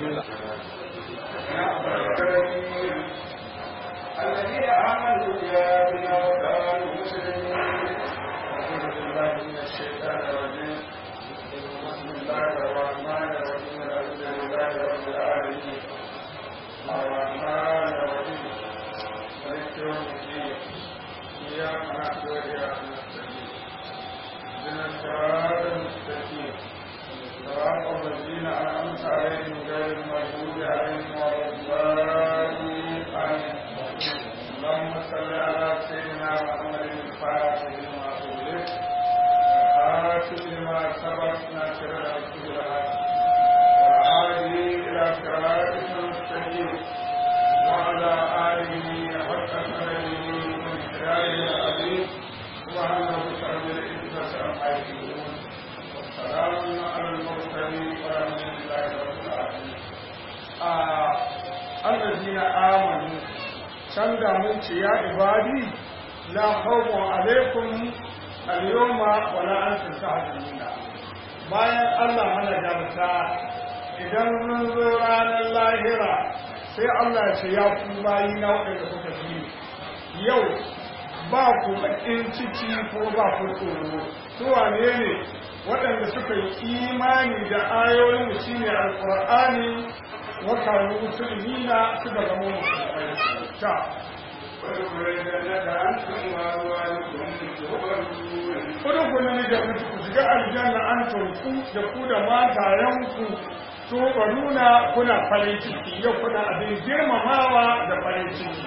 bismillah الذين آمنوا بآياتنا وكانوا مسلمين أعوذ بالله من الشيطان الرجيم بسم الله الرحمن الرحيم الحمد لله رب العالمين الرحمن الرحيم مالك يوم الدين إياك نعبد وإياك نستعين اهدنا الصراط المستقيم صراط الذين أنعمت عليهم غير المغضوب عليهم ولا الضالين آمين اللهم صل على سيدنا محمد الفاتح لما أغلق والخاتم لما سبق ناصر الحق بالحق والهادي إلى صراطك المستقيم وعلى آله حق قدره ومقداره العظيم سبحان ربك رب العزة عما يصفون والسلام على المرسلين والحمد لله رب العالمين آه الذين آمنوا can da mun ce ya ibadi la khawfun alaikum al-yawma wa la antum tahzanuna bayan Allah mana gamsa idan mun zo ranar lahira sai Allah ya ce ya ku bayi na waɗanda kuka fi yau ba ku bakin ciki ko ba ku tsoro su wane ne waɗanda suka yi imani da ayoyin mu shine alqur'ani wa kanu muslimina suka zama musulmai ta Kudu ku ne da ku shiga aljanna an turku da ku da matayenku to ba nuna kuna farin ciki yau kuna abin girmamawa da farin ciki.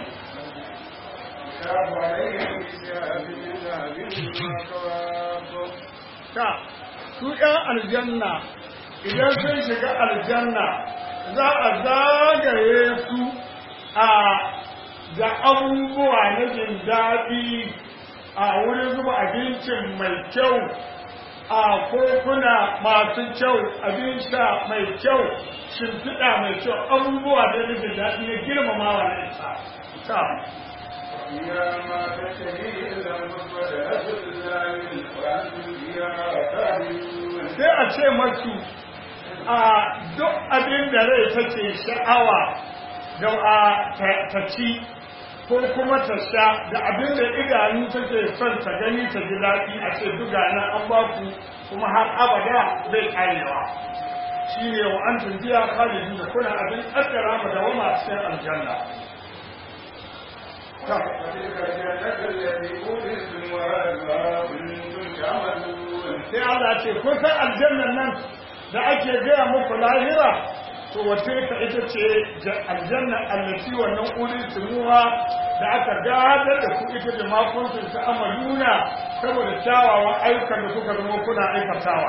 Ta, su ‘yan aljanna idan sun shiga aljanna za a zagaye su a da abubuwa na jin daɗi a wurin zuba abincin mai kyau a kokuna masu kyau abin sha mai kyau shimfiɗa mai kyau abubuwa da na jin daɗi na girmamawa na isa ta sai a ce masu a duk abin da rai take sha'awa da a ta ci ko kuma ta sha da abin da idanu take son ta gani ta ji daɗi a ce duga na an ba ku kuma har abada bai karewa shi ne wa an tunjiya khalidi da kuna abin ƙaddara mu da wama a cikin aljanna sai Allah ce kun san aljannan nan da ake gaya muku lahira to wace ta ita ce aljanna allati wannan ulil tumuha da aka gadar da ku ita da makon su ta amaluna saboda kyawawan ayyukan da kuka zama kuna aikatawa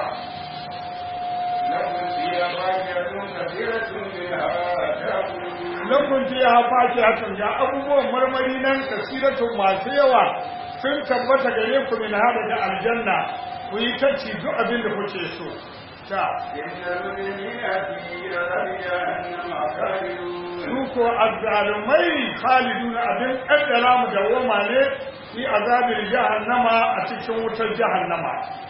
Lakun fiya faki hakan ga abubuwan marmari nan kasiratun masu yawa sun tabbata gare ku min hada da aljanna ku yi tacci duk abin da kuke so. ta su ko azzalumai khaliduna abin kaddara mu da woma ne fi azabin jahannama a cikin wutar jahannama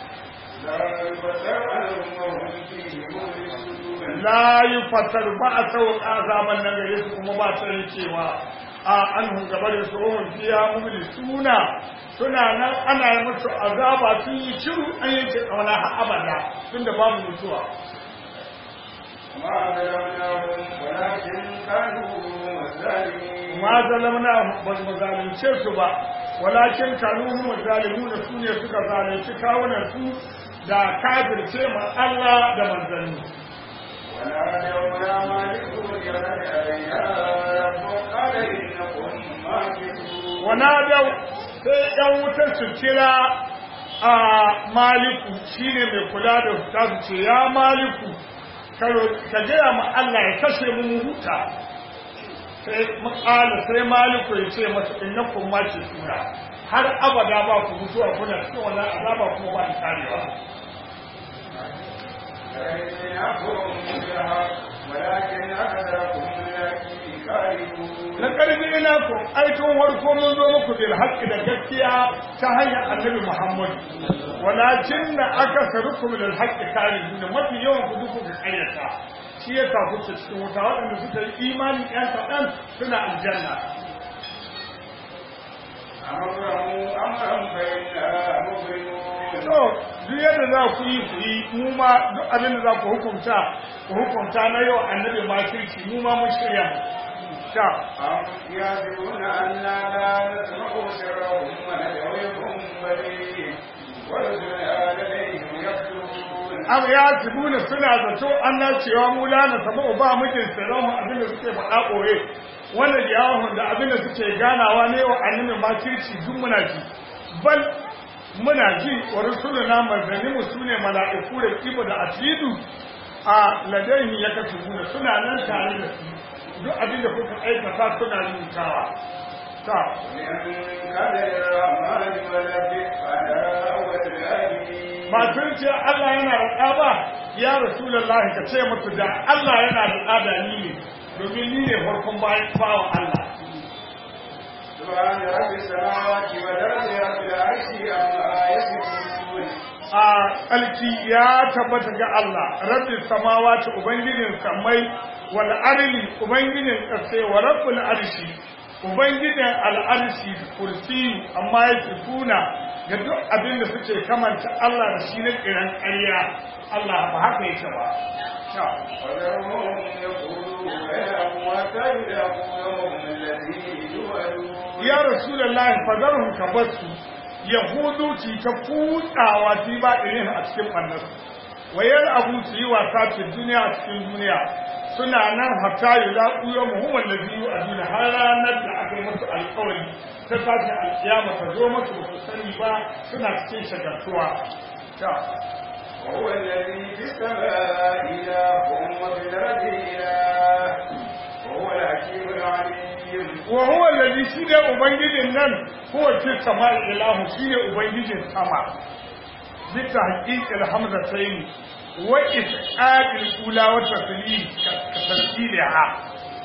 la yi fatar ba a sauka azaban nan gare su kuma ba ta cewa a an gaba da su ohun fiya mumuli suna suna nan ana yi musu azaba sun yi shiru an yanke kauna har abada tun da babu mutuwa ma zalamna ba mu zalunce su ba walakin kanu mu zalimu da su ne suka zalunci kawunan su da kafirce ma Allah da manzanni ونادوا sai ‘yan wutar su kira a maliku shi ne mai kula da huta su ce ya maliku ka gaya ma Allah ya kashe mu huta sai makala sai maliku ya ce masu inna kun mace tura har abada ba ku mutuwa kuna cikin wannan azaba kuma ba ta karewa ولكن أكثركم na ƙarfi ina ku aikin warko mun zo muku bil haqqi da gaskiya ta hanyar annabi Muhammad walakin na aka sarukum lil haqqi karihun mafi yawan ku duku ga kayyata shi ya sa kuke cikin wuta waɗanda suka yi imani ƴan kaɗan suna aljanna أمرهم أمرا فإنا مبرمون to duk yadda za ku yi ku yi mu ma duk abin da za ku hukunta ku hukunta na yau annabi ma kirki mu ma mun shirya ta أم يحسبون أنا لا نسمع سرهم ونجويهم بليل ورسلنا لديهم يكتبون am ya tibuna suna zato Allah cewa mu la na sabu ba mukin sirrin abin da suke faɗa ɓoye wanda jawahun da abin da suke ganawa ne wa annabi ma kirki duk muna ji bal muna ji wa rusuluna manzanni mu sune mala'iku da kibo da asidu a ladaihi ya katubuna suna nan tare da su duk abin da kuka aikata suna rubutawa ta من قدر الرحمن ولبئ فلا والآمين ba sun ce Allah yana da ɗa ba ya rasulullahi ka ce musu da Allah yana da ɗa da ni ne domin ni ne farkon bayan bawan Allah سبحان رب السماوات والأرض رب العرش عما يصفون a alki ya tabbata ga Allah rabbis samawati ubangijin samai wal arli ubangijin ƙasai wa rabbul arshi ubangijin al'arshi kursi amma ya tuna ga duk abin da suke kamanta Allah da shi na kiran ƙarya Allah ba haka yake ba Ta. وذرهم يقولوا بينهم وتبلغوا يوم الذي يوعدون ya rasulullahi fadarhum ka basu yahudu ci ta kutsawa ci ba irin a cikin bannar wayar abu su yi wasa ce duniya a cikin duniya suna nan hatta yi laƙu yau muhimman da biyu a duniya har ranar da aka yi musu alƙawari ta tashi alƙiyama ta zo musu ba su sani ba suna cikin shagartuwa ta وهو الذي في السماء إله وفي الأرض إله وهو الحكيم العليم wa huwa allazi shine ubangijin nan huwa fi samai ilahu shine ubangijin sama bisa haqiqil hamzatayn wa isqatil ula wa taslim kasaliha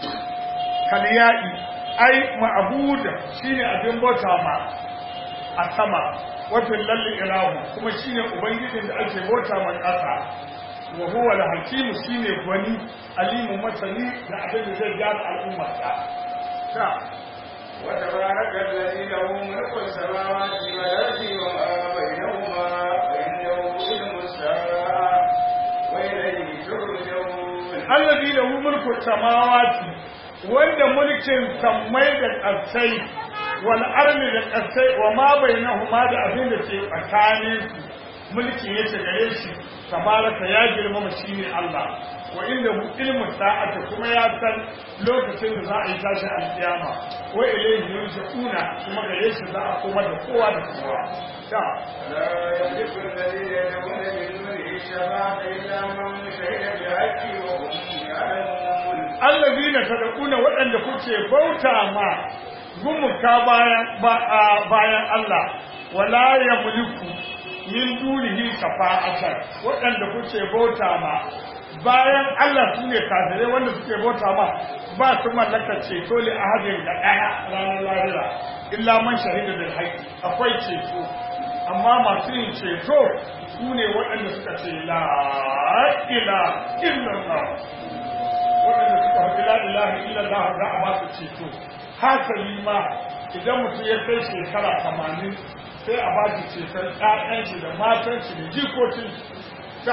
kaliyai ai ma'buda shine abin bauta ma a sama wa fil lalli ilahu kuma shine ubangijin da ake bauta ma ƙasa wa huwa al-hakim shine gwani alimu masani da abin da zai gyara al'ummarsa ta وتبارك الذي له ملك السماوات والأرض وما بينهما وعنده علم الساعة وإليه ترجعون allazi lahu mulku samawati wanda mulkin sammai da ƙasai wal ardi da ƙasai wa ma bainahuma da abin da ke tsakanin su mulki yake gare shi tabaraka ya girmama shine Allah wa inda hu ilmu sa'ati kuma ya san lokacin da za a yi tashi alkiyama wa ilayhi yurja'una kuma gare shi za a koma da kowa da kowa ta لا يملك الذين يدعون من دونه الشفاعة إلا من شهد بالحق وهم يعلمون allazina tad'una waɗanda kuke bauta ma gumuka bayan ba- a- bayan Allah wala yamliku min dunihi shafa'atan waɗanda kuke bauta ma bayan Allah sune kafirai wanda suke bauta ma ba su mallaka ceto li ahadin da ɗaya ranar lahira illa man shahida bil haqqi akwai ceto amma masu yin ceto su ne waɗanda suka ce la ilaha illallah waɗanda suka faɗi la ilaha illallah za a ba su ceto hasali ma idan mutum ya kai shekara tamanin sai a ba shi ceton ƴaƴan shi da matan shi da jikokin shi ta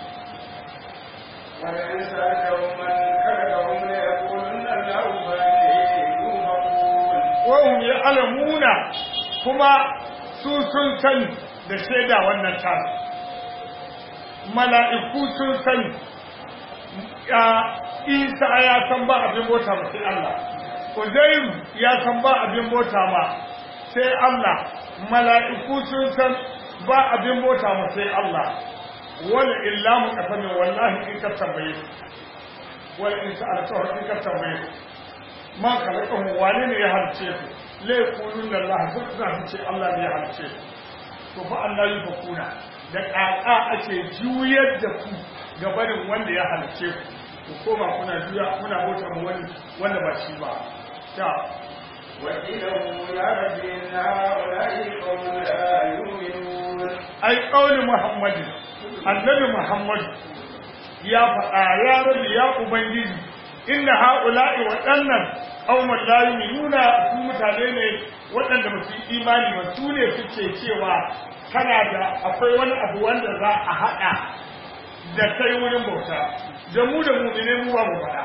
ولئن سألتهم من خلقهم ليقولن الله فإليه يوفقون wahum ya alamuna kuma su sun sani da shaida wannan tara mala'iku sun sani ya isa ya san ba abin bota ba sai Allah Uzairu ya san ba abin bota ma sai Allah mala'iku sun san ba abin bota ma sai Allah wala illa mu kasamin wallahi in ka tambaye su wala in sa'alta in ka tambaye su ma kalakahun wane ne ya halice su laifunin da Allah duk za su ce Allah ne ya halice su to fa Allah yi fa kuna da ƙaƙa ake juyar da ku ga barin wanda ya halice ku ku koma kuna juya kuna bauta mu wani wanda ba shi ba ta وكيله يا رب إن هؤلاء قوم لا يؤمنون ai kauli muhammadu annabi muhammadu ya faɗa ya rabi ya ubangiji inna haula'i waɗannan qauman la yu'minuna su mutane ne waɗanda ba su yi imani ba su ne suke cewa kana da akwai wani abu wanda za a haɗa da kai wurin bauta da mu da mu'mine mu ba mu faɗa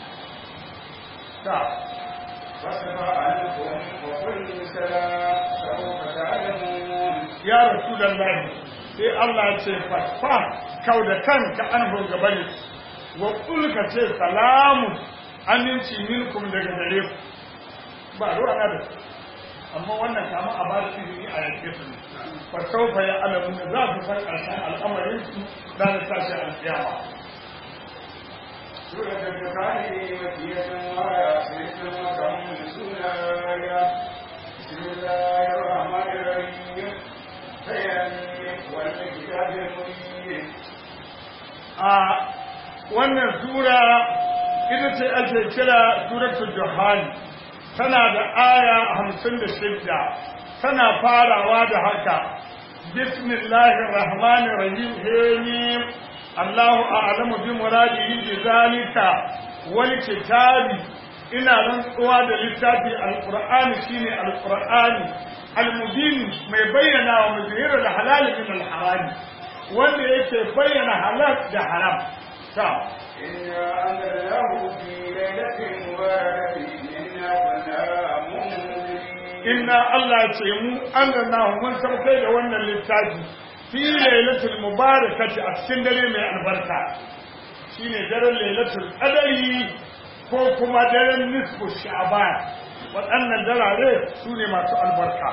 ta فاصفح عنهم وقل سلام سوف تعلمون ya rasulullahi sai Allah ya ce fasfa kau da kanka an gabani wa kulka ce salamu aminci minkum daga gare ku ba ruwa na da su amma wannan kama a ba da izini a yanke su ne fa saufa ya alamu da za su san ƙarshen al'amarin su da na tashi alƙiyama سورة البخاري مكية وآية ست وخمسون آية بسم الله الرحمن الرحيم تيمم والكتاب المبين a wannan sura ita ce ake kira suratul juhani tana da aya hamsin da shidda tana farawa da haka bismillahir rahmanir rahim hamim allahu a'lamu bi muradihi bi zalika wal kitabi ina rantsuwa da littafi alqur'ani shine alqur'ani almubin mai bayyana wa muzhirul halal min alharam wanda yake bayyana halal da haram ta إنا أنزلناه في ليلة مباركة إنا كنا منذرين inna Allah ce mu anzalnahu mun saukai da wannan littafi fi lailatul mubarakati a cikin dare mai albarka shine daren lailatul qadari ko kuma daren nisfu sha'ban waɗannan darare su ne masu albarka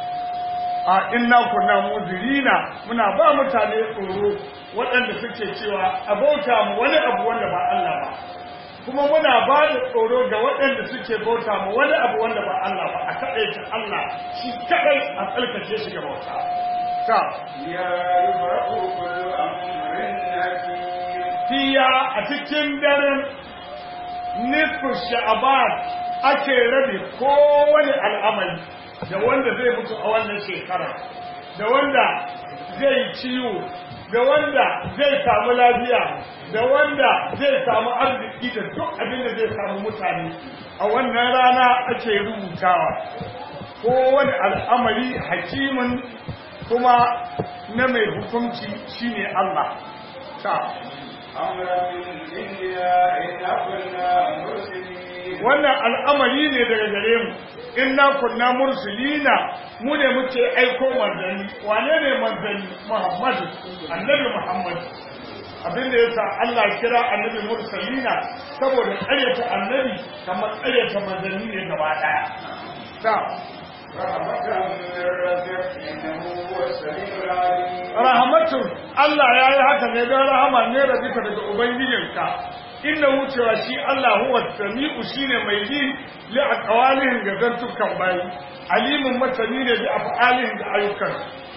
a inna kunna muzirina muna ba mutane tsoro waɗanda suke cewa a bauta mu wani abu wanda ba Allah ba kuma muna ba da tsoro ga waɗanda suke bauta mu wani abu wanda ba Allah ba a kaɗaita Allah shi kaɗai a tsarkake shi ga bauta ta يا يفرق كل أمر حكيم fiya a cikin daren nisfu sha'aban ake rabe kowane al'amari da wanda zai mutu a wannan shekara da wanda zai ciwo da wanda zai samu lafiya da wanda zai samu arziki da duk abin da zai samu mutane a wannan rana ake rubutawa kowane al'amari hakimin kuma na mai hukunci shine Allah ta أمرا من عندنا إنا كنا مرسلين wannan al'amari ne daga gare mu inna kunna mursilina mu ne muke aiko manzanni wane ne manzanni muhammadu annabi muhammad abinda yasa Allah kira annabi mursalina saboda ƙaryata annabi kamar ƙaryata manzanni ne gaba ɗaya ta رحمة من ربك إنه هو السميع العليم rahmatun Allah ya yi haka ne don rahama ne da duka daga ubangijinka inda wucewa shi Allah huwa sami'u shine mai ji li aqwalihin ga zantukan bayi alimun masani ne bi af'alihin da ayyukan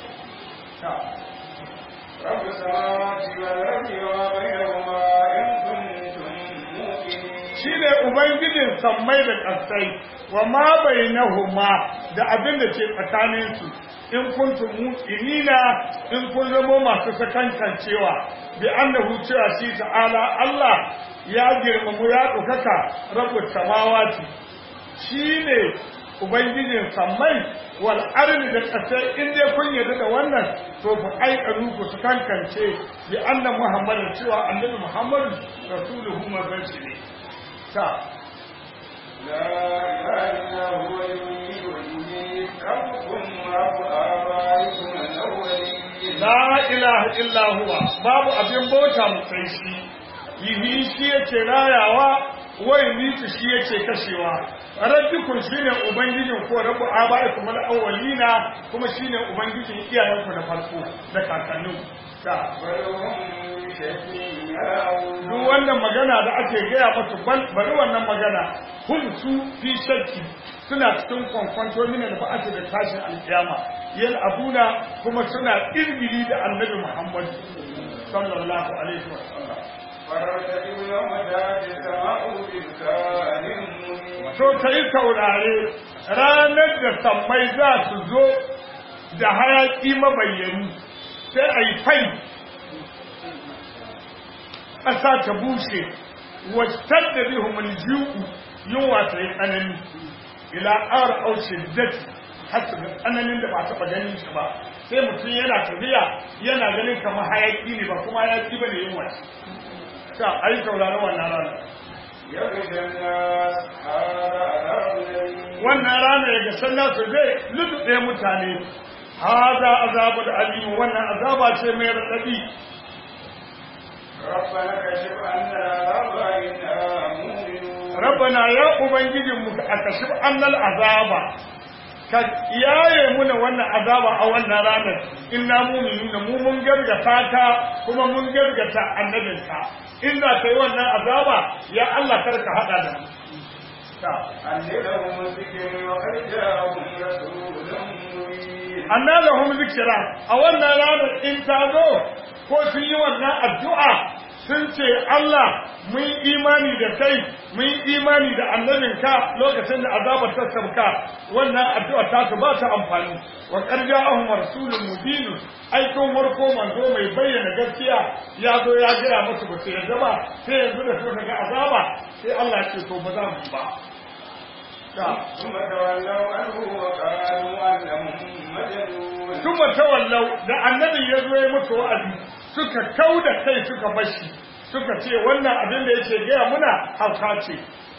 رب السماوات والأرض وما بينهما إن كنتم موقنين shine ubangijin sammai da ƙasai wa ma bainahuma da abin da ke tsakanin su in kuntum muqinina in kun zama masu sakankancewa bi annahu cewa shi ta'ala Allah ya girmamu ya ɗaukaka rabbus samawati shine ubangijin sammai wal ardi da ƙasai in dai kun yarda da wannan to fa aikanu ku su kankance bi anna muhammadin cewa annabi muhammadu rasuluhu manzon ne ta لا إله إلا هو المحيي والمميت ربكم ورب آبائكم الأولين la ilaha illa huwa babu abin bauta mu sai shi yihi shi yake rayawa wai mitu shi yake kashewa rabbikum shine ubangijin ko rabbu abaikum al-awwalina kuma shine ubangijin iyayenku na farko da kakannin ta ولهم شفيعون duk wannan magana da ake gaya masu bari wannan magana hum su fi shakki suna cikin kwankwanto min al-ba'ati da tashin alkiyama yal abuna kuma suna irgiri da annabi Muhammad sallallahu alaihi wa sallam فارتقب يوم تأتي السماء بإمكان مبين to kai saurare ranar da sammai za su zo da hayaƙi mabayyani sai a yi fai ƙasa ta bushe wacce da bihumul ji'u yunwa ta yi tsanani ila ƙara aushe dati har su ga tsananin da ba taɓa ganin shi ba sai mutum yana tafiya yana ganin kamar hayaƙi ne ba kuma hayaƙi ba ne yunwa ta ai saurari wannan rana يغشى الناس هذا عذاب أليم wannan rana ya ga sannan su zai lutuɗe mutane haza azabu da alimu wannan azaba ce mai raɗaɗi ربنا كشف عنا العذاب إنا مؤمنون rabbana ya ubangijin mu ka kashif annal azaba ka yaye muna wannan azaba a wannan ranar inna mu'minuna mu mun gargata ta kuma mun gargata annabinka in za ka yi wannan azaba ya Allah kar ka hada da mu ta أن لهم الذكر وقد جاءهم رسول مبين anna lahum zikra a wannan ranar in ta zo ko sun yi wannan addu'a sun ce Allah mun imani da kai mun imani da annabinka lokacin da azabar ta sauka wannan addu'a ta su ba ta amfani wa qarja'ahum rasulun mubin aikin warko manzo mai bayyana gaskiya ya zo ya gaya musu ba su yarda ba sai yanzu da suka ga azaba sai Allah ya ce to ba za mu yi ba ta ثم تولوا عنه وقالوا أنهم مجنون Tuma tawallau da annabin ya zo ya mutu wa'azi suka kau da kai suka bashi suka ce wannan abin da yake gaya muna hauka ce.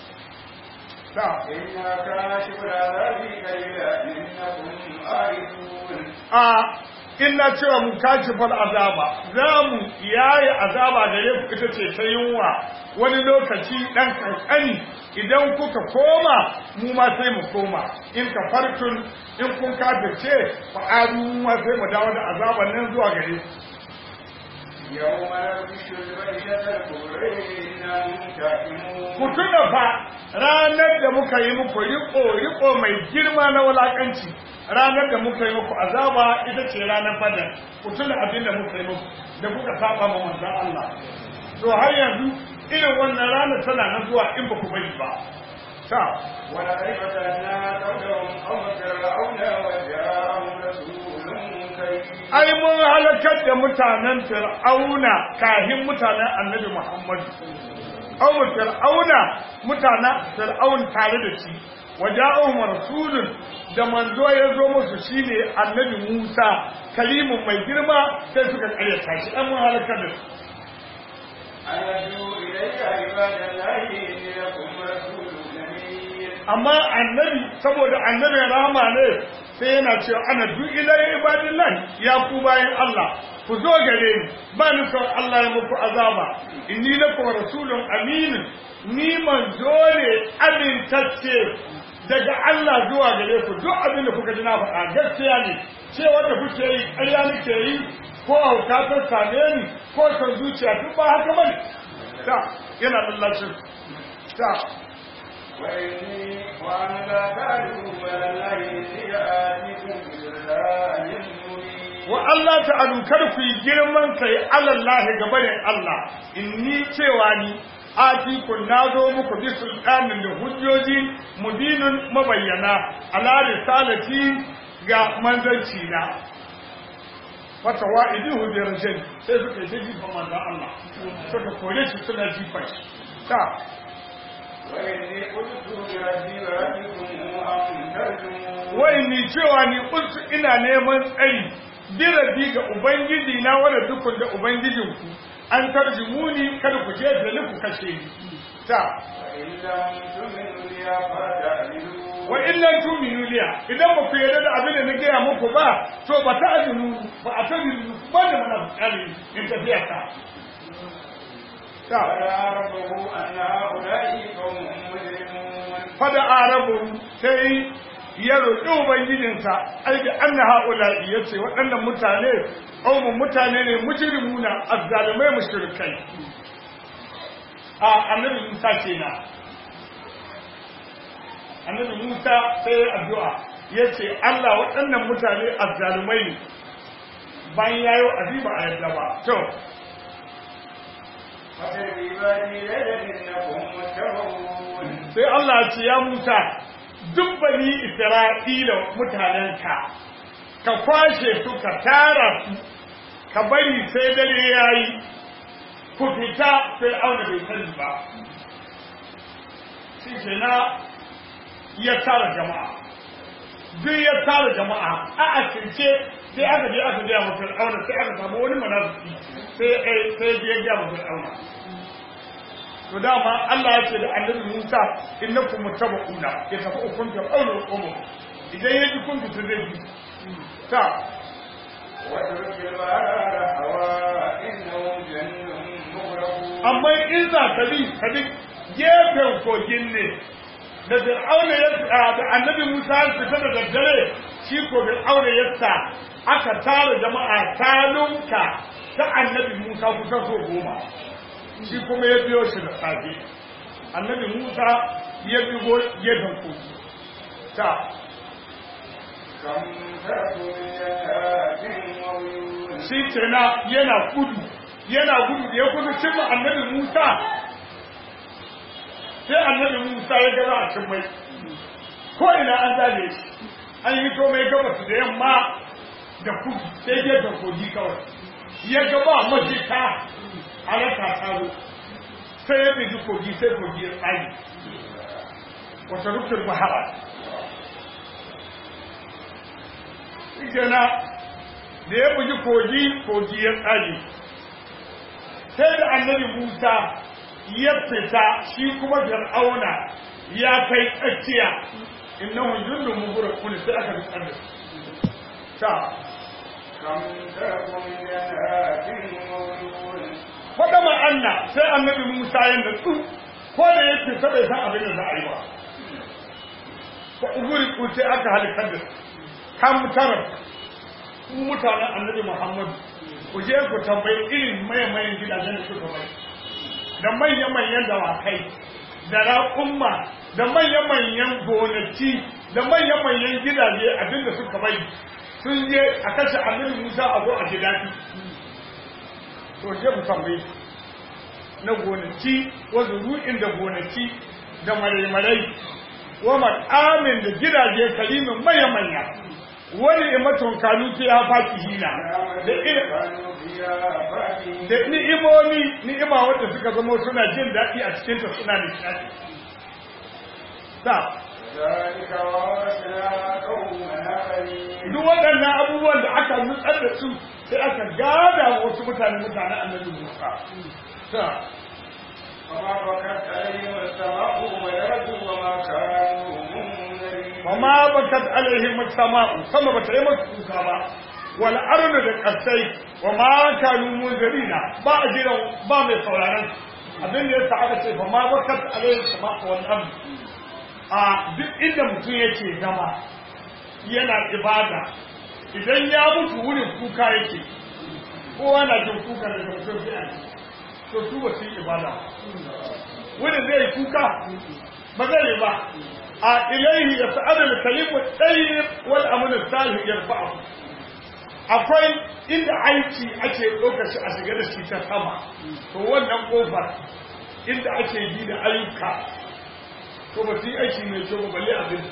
Ta, إنا كاشف العذاب قليلا إنكم عائدون a ina cewa mu kashifar azaba za mu yaye azaba da ya ita ce ta yunwa wani lokaci ɗan kankani idan kuka koma mu ma sai mu koma in ka fartun in kun kafirce fa'adu mu ma sai mu dawo da azaban nan zuwa gare ku. يوم نبش البيشة الكبرى إنا منتقمون ku tuna fa ranar da muka yi muku riko riko mai girma na wulakanci ranar da muka yi muku azaba ita ce ranar fadar ku tuna abin da muka yi muku da kuka saba ma manzon Allah to har yanzu irin wannan ranar tana nan zuwa in ba ku bari ba ta ولقد فتنا قبلهم قوم فرعون وجاءهم رسول كريم ai mun halakar da mutanen fir'auna kahin mutanen annabi Muhammad Awu fir'auna mutanen fir'aun tare da shi waja'uhum rasulun da manzo ya zo musu shine annabi Musa kalimun mai girma sai suka karyata shi an mun halakar da su أن يدعوا إليك عباد الله إني لكم رسول أمين amma annabi saboda annabi rahama ne sai yana cewa ana du ilai ibadillahi ya ku bayan Allah ku zo gare ni ba ni son Allah ya muku azaba inni lakum rasulun amin ni manzo ne amintacce daga Allah zuwa gare ku duk abin da kuka ji na faɗa gaskiya ne ce wanda kuke yi ƙarya nake yi ko hauka ta same ni ko son zuciya duk ba haka bane ta yana lallacin ta وإني وأن لا تعلوا على الله إني آتيكم بسلطان مبين wa Allah ta'alu kar ku yi girman kai alallahi gaba da Allah inni cewa ni atikun na zo muku bi sultanin da hujjoji mubinun mabayyana ala risalati ga manzanci na wata wa'idihu bi rajul sai suka yi jifa manzon Allah suka kore shi suna jifa shi ta وإني قلت بربي وربكم أن ترجمون wai ni cewa ni kuntu ina neman tsari birabi ga ubangiji na wanda dukkan da ubangijin ku an tarjumuni kada ku je da ku kashe ni ta وإن لم تؤمنوا لي فاعتذروا wa illan tuminu liya idan ba ku yarda da abin da na gaya muku ba to ba ta ajinu ba a ta ba da mana bukari in tafiya ta ta فعرفه أن هؤلاء قوم مجرمون fada arabu sai ya roƙi ubangijinsa ai da anna haula ya ce waɗannan mutane ƙaumin mutane ne mujrimuna azzalimai mushrikai a annabi Musa kenan annabi Musa sai ya addu'a ya ce Allah waɗannan mutane azzalumai ne bayan yayo aziba a yadda ba to فسر بعبادي ليلا إنكم متبعون sai Allah ya ce ya Musa duk bani isra'ila mutanenka ka kwashe su ka tara su ka bari sai dare ya yi ku fita sai auna bai sani ba shi ke na ya tara jama'a duk ya tara jama'a a asirce sai aka je aka gaya mafi auna sai aka samu wani manaziki sai sai ya gaya mafi auna to dama Allah ya ce da annabi Musa innakum mutabaquna ya tafi ukun ta auna umu idan ya ji kun ku zai ji ta واترك البحر هواء إنهم جند مغرقون amma in za ka bi ka bi gefen kogin ne da fir'auna ya da annabi Musa ya fita da daddare shi ko fir'auna ya sa aka tara jama'a talunka ta annabi Musa kusa so goma shi kuma ya biyo shi da safe annabi Musa ya biyo gefen kogi ta كم تركوا من جنات وعيون shi kenan yana gudu yana gudu da ya kusa cimma annabi Musa sai annabi Musa ya gaba a cin mai ko ina an zane shi an yi to mai gabas da yamma da kudu sai gefen kogi kawai ya gaba mafita a raka taro sai ya bigi kogi sai kogi ya tsari wata rufin bahara shi kenan da ya bugi kogi kogi ya tsage sai da annabi musa ya fita shi kuma fir'auna ya kai tsakiya innahu jundun mughraqun sai aka bi da ta كم تركوا من جنات وعيون faɗa ma'anna sai annabi musa ya natsu ko da ya fita bai san abin da za a yi ba ko uguri ku sai aka halakar da su. kam tarar ku mutanen annabi muhammadu ku je ku tambayi irin mayan gidajen da suka bai da manya-manyan dawakai da raƙumma da manya-manyan gonaki da manya-manyan gidaje abinda suka bai sun je a kashe annabi musa a zo a ji daɗi to je ku tambayi na gonaki wasu ru'in da gonaki da marai-marai wa makamin da gidaje kalimin manya-manya wani imatun kanu ta ya faki hina da irin كانوا فيها فاكهين da ni'imomi ni'ima wanda suka zama suna jin daɗi a cikinta suna nishaɗi ta ذلك وورثنا قوما آخرين duk waɗannan abubuwan da aka nutsar da su sai aka gada wa wasu mutane mutane annabi Musa ta وما بكت عليهم السماء والأرض وما كانوا منذرين wa ma bakat alaihim as-sama'u sama bata yi masu kuka ba wal ardu da kasai wa ma kanu munzirina ba a jiran ba mai sauraron abin da yasa aka ce fa ma bakat alaihim as-sama'u wal ardu a duk inda mutum yake zama yana ibada idan ya mutu wurin kuka yake kowa na jin kuka da mutum sai a ji. to su ba su yi ibada ba. wurin zai kuka ba zai yi ba a ilaihi ya sa'adar kalimu tsayyib wal amunin salih yarfa'u akwai inda aiki ake ɗaukar shi a shiga da shi ta sama to wannan ƙofar inda ake yi da ayyuka to ba su yi aiki mai kyau ba balle abin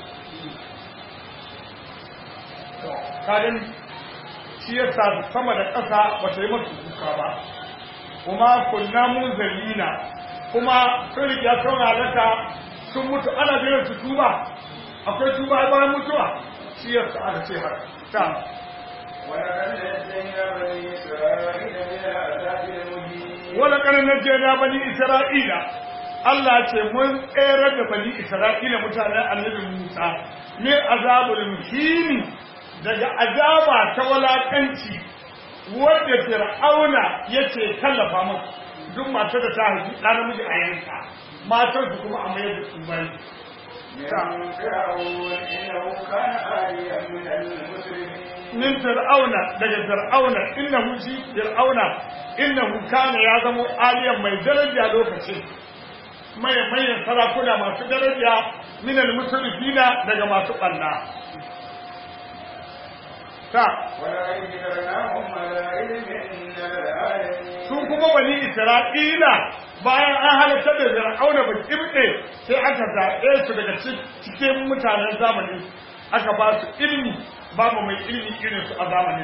kayan shi ya sa sama da ƙasa ba ta yi masu kuka ba kuma kunna mun zalina kuma sun riga sun halaka sun mutu ana jiran su tuba akwai tuba bayan mutuwa shi ya sa aka ce haka ta ولقد نجينا بني إسرائيل من العذاب المهين wala kana najjayna bani isra'ila Allah ce mun tsere da bani isra'ila mutanen annabi Musa ne azabul muhini daga azaba ta walakanci wadda fir'auna yace tallafa musu duk matar da ta haifi ɗan namiji a yanka matar su kuma a mayar da su bai من فرعون إنه كان عاليا من المسرفين min fir'auna daga fir'auna innahu shi fir'auna innahu kana ya zama aliyan mai daraja lokacin mai mayan sarakuna masu daraja min al-musrifina daga masu ɓanna ta ولئن ذكرناهم على علم من العالمين su kuma bani isra'ila bayan an halatta da fir'auna ba kibɗe sai aka zaɓe su daga ci- cikin mutanen zamani aka ba su ilmi babu mai ilmi irin su a zamanin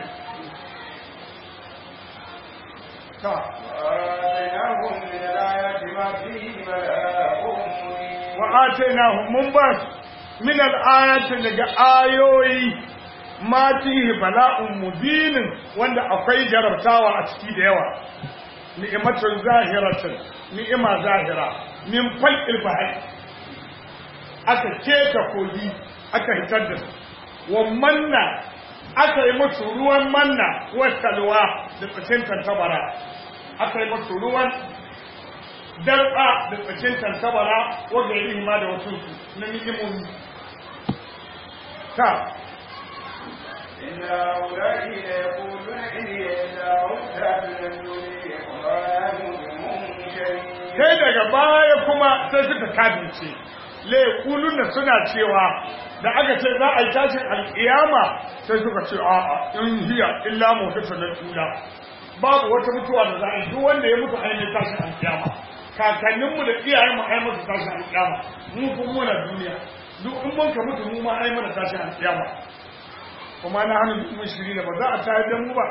ta وآتيناهم من الآيات ما فيه بلاء مبين wa atainahum mun ba su min al-ayati daga ayoyi ma fihi bala'un mubinin wanda akwai jarabtawa a ciki da yawa ni'matun zahiratun ni'ima zahira min falqil bahri aka keka kogi aka hitar da su wa manna aka yi musu ruwan manna wa salwa da tsacin tantabara aka yi musu ruwan darba da tsacin tantabara wa gairi ma da wasu na ni'imomi ta إن هؤلاء ليقولون إن هي إلا موتى تنزل وما نؤمن شيء sai daga baya kuma sai suka kabince laikulun da suna cewa da aka ce za a yi tashin alƙiyama sai suka ce a'a in hiya illa motsa na tula babu wata mutuwa da za a yi duk wanda ya mutu ainihin tashin alƙiyama kakanninmu da iyayenmu ai musu tashin alƙiyama mu kuma muna duniya duk in mun ka mutu mu ma ai mana tashin alƙiyama kuma na hannun duk mun shiri da ba za a tayar da mu ba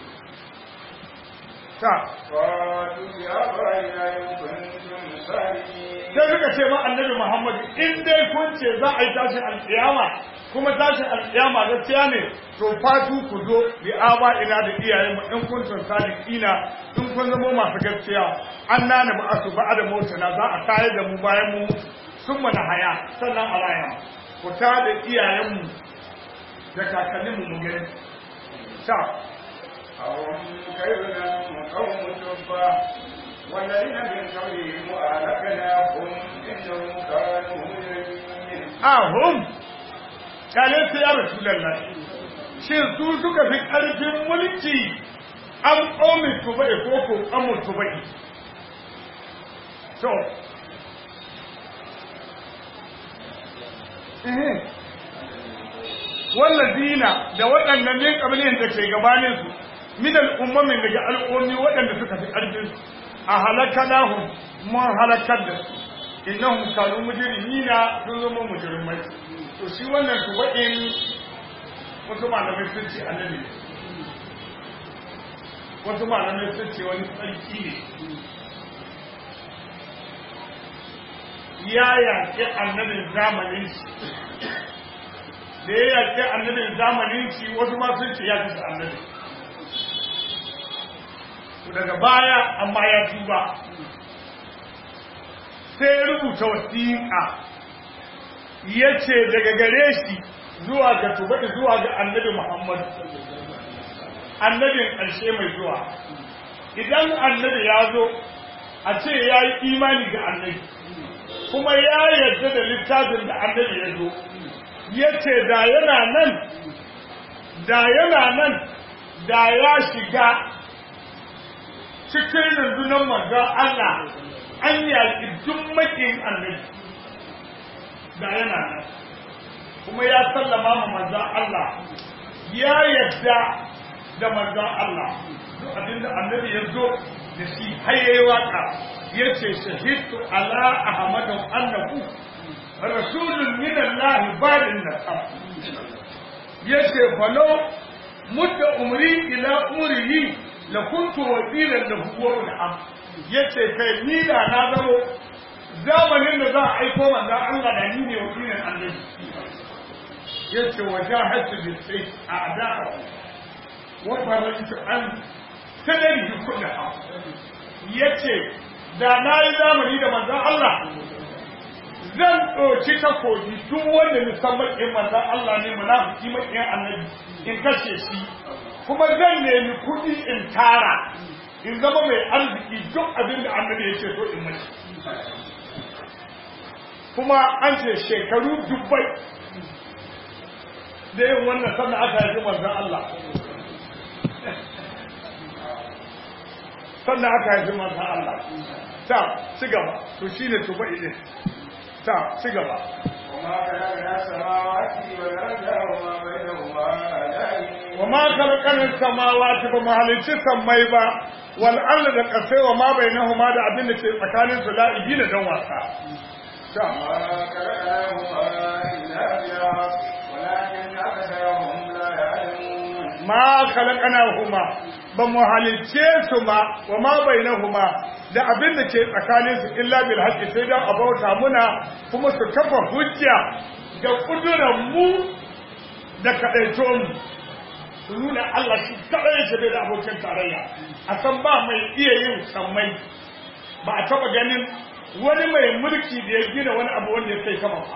ta قالوا بآبائنا إن كنتم صادقين sai suka ce ma annabi Muhammad in dai kun ce za a yi tashin alƙiyama kuma tashin alƙiyama gaskiya ne to fatu ku zo bi aba ina da iyayen mu in kun tun sadiqina in kun zama masu gaskiya an nana ba asu ba da motana za a tayar da mu bayan mu sun mana haya sannan a raya ku ta da iyayen mu da kakannin mu mun gani ta أهم كيدنا قوم تبا والذين من قبلهم أهلكناهم إنهم كانوا مجرمين ahum kale su ya rasulullah shin su suka fi ƙarfin mulki an ƙomi tubai ko ko ƙamun tubai so wallazina da waɗannan ne ƙabilin da ke gabanin su min al'ummamin daga al'ummi waɗanda suka fi ƙarfin su a halakanahum mun halakar da su innahum kanu mujrimina sun zama mujrimai to shi wannan tubain wasu malamai sun ce annabi ne wasu malamai sun ce wani sarki ne ya yaƙi annabin zamanin shi da ya yaƙi annabin zamanin shi wasu ma sun ce ya fi annabi to daga baya amma ya tuba sai ya rubuta wasiƙa ya ce daga gare shi zuwa ga tubaɗi zuwa ga annabi Muhammad annabin ƙarshe mai zuwa idan annabi ya zo a ce ya yi imani ga annabi kuma ya yarda da littafin da annabi ya zo ya ce da yana nan da yana nan da ya shiga cikin rundunar manzon Allah an yaƙi duk makin annabi da yana nan kuma ya sallama ma manzon Allah ya yadda da manzon Allah duk abinda annabi ya zo da shi har yayi waka yace shahidtu ala ahmadu annahu rasulun min Allah barin nasab yace falo mudda umri ila umrihi la kuntu wakilan lahu wa am yace kai ni da na zamo zamanin da za a aiko manzo Allah da ni ne wakilin annabi yace wajahatu bi sayf a'da'a wa farajtu an tadrihi kullaha yace da na yi zamani da manzo Allah zan ɗauki takobi duk wanda musamman in manzo Allah ne munafiki makiyan annabi in kashe shi kuma zan nemi kuɗi in tara in zama mai arziki duk abin da annabi ya ce so in mace kuma an ce shekaru dubbai da yin wannan sannan aka haifi manzan Allah sannan aka haifi manzan Allah ta ci gaba to shi ne tuba ile ta ci gaba وما خلقنا السماوات والأرض وما بينهما لاعبين wa ma khalaqana samawati ba mu halicci sammai ba wal ardi da kasai wa ma bainahuma da abin da ke tsakanin su la'ibi da dan wasa ta وما خلقناهما إلا بالحق ولكن أكثرهم لا يعلمون ma khalaqnahuma ba mu halicce su ma wa ma bainahuma da abin da ke tsakanin su illa bil haqqi sai dan abauta muna kuma su kafa hujja da kudurar mu da kadaito mu su nuna Allah shi kadai yake bai da abokin tarayya a san ba mai iya yin sammai ba a taba ganin wani mai mulki da ya gina wani abu wanda ya kai sama ba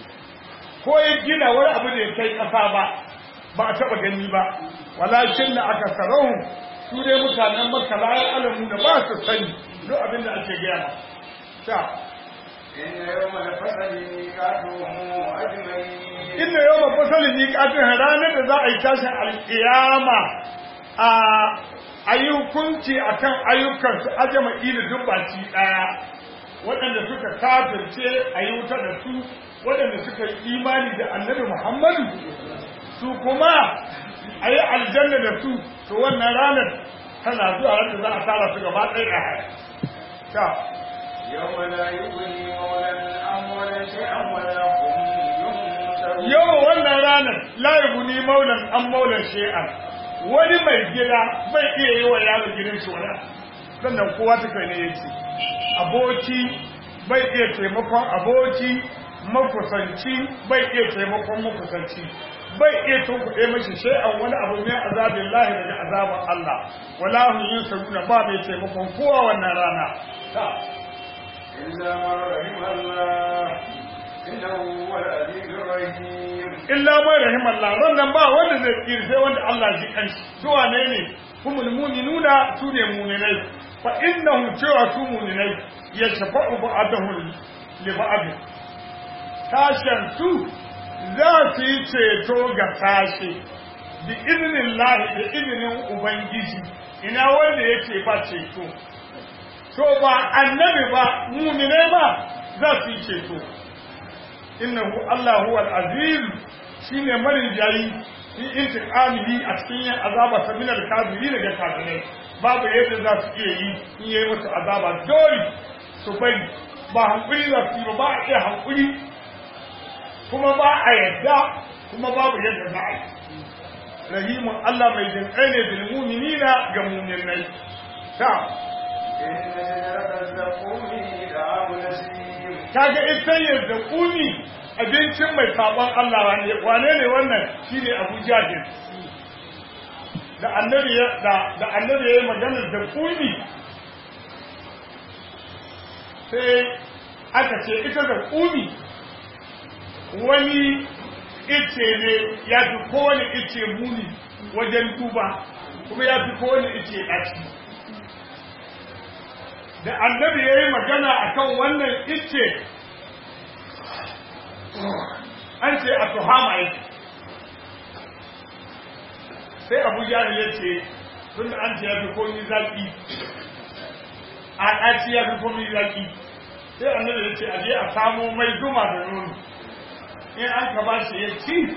ko ya gina wani abu da ya kai ƙasa ba ba a taba gani ba walakin da aka sarau su dai mutanen maka layar alamu da ba su sani duk abin da ake gaya ma ta إن يوم الفصل ميقاتهم أجمعين inda yau ba fasalin yi kafin ranar da za a yi tashin alƙiyama a a yi hukunci a kan ayyukansu ajama'i da duk baki ɗaya waɗanda suka kafirce a yi wuta da su waɗanda suka yi imani da annabi muhammadu su kuma a yi aljanna da su to wannan ranar tana zuwa ranar za a tara su gaba ɗaya a ta يوم لا يغني مولى عن مولى شيئا ولا هم ينصرون yau wannan ranar layibu ni maulan an maulan shi'an wani mai gida bai iya yi wa yaro gidan shi wani sannan kowa ta kai ne yake aboki bai iya taimakon aboki makusanci bai iya taimakon makusanci bai iya tunkuɗe mashi shay'an wani abu ne azabin lahi daga azaban Allah wala hum yusaruna ba mai taimakon kowa wannan rana ta إلا من رحم الله إنه هو العزيز الرحيم illa mai rahimallah wannan ba wanda zai tsira sai wanda Allah ji kanshi su wane ne humul mu'minuna su ne mu'minai fa innahum cewa su mu'minai yashfa'u ba'dahum li ba'd tashan su za su yi ceto ga sashe bi izinin lahi da izinin ubangiji ina wanda yake ba ceto to ba annabi ba mu'minai ba za su yi ceto innahu Allah huwa al-aziz shine marin jayi fi intiqamihi a cikin yin azaba ta minal kafiri daga kafirai babu yadda za su iya yi in yayi musu azaba dole su bari ba hankuri za su yi ba ba a iya hankuri kuma ba a yadda kuma babu yadda za a yi rahimun Allah mai jinƙai ne bil mu'minina ga mu'minai ta إن شجرة الزقوم طعام نسيم kaga ita yadda kuni abincin mai sabon Allah wane wane ne wannan shine Abu Jahil da annabi ya da da annabi yayi maganar da kuni sai aka ce ita da kuni wani ice ne ya fi kowane ice muni wajen duba kuma ya fi kowane ice ɗaci da annabi ya yi magana a kan wannan ice an ce a tuhama yake sai abu jahil ya ce tun da an ce ya fi komi zaki a ɗaci ya fi komi zaki sai annabi ya ce a je a samo mai zuma da nono in an ka ba shi ya ci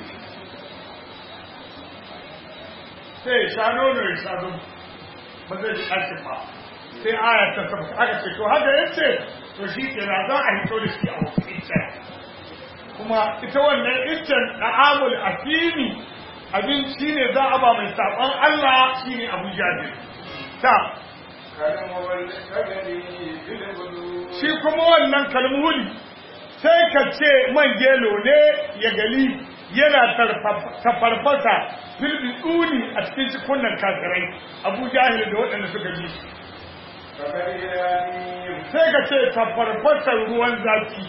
sai ya sha nono ya sha zuma ba zai ji ɗakin ba sai aya ta tabbata aka ce to haka yace to shi ke na za a hito da shi a wasu iccen kuma ita wannan iccen da'amul asimi abinci ne za a ba mai saɓon Allah shine Abu Jabir ta كالمول كجري بالبلوغ shi kuma wannan kalmuli sai ka ce man gelo ne ya gali yana tafarfasa filbi tsuni a cikin cikunan kafirai Abu Jahil da waɗanda suka ji shi فكرهاني sai ka ce tafarfasar ruwan zafi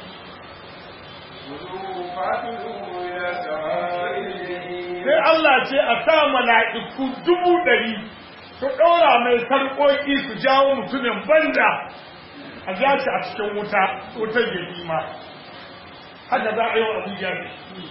خذوه فاعتلوه إلى سواء الجحيم sai Allah ce a sa mala'iku dubu ɗari su ɗora mai sarƙoƙi su jawo mutumin banda a ja shi a cikin wuta wutar jahima haka za a yi wa Abu Jahil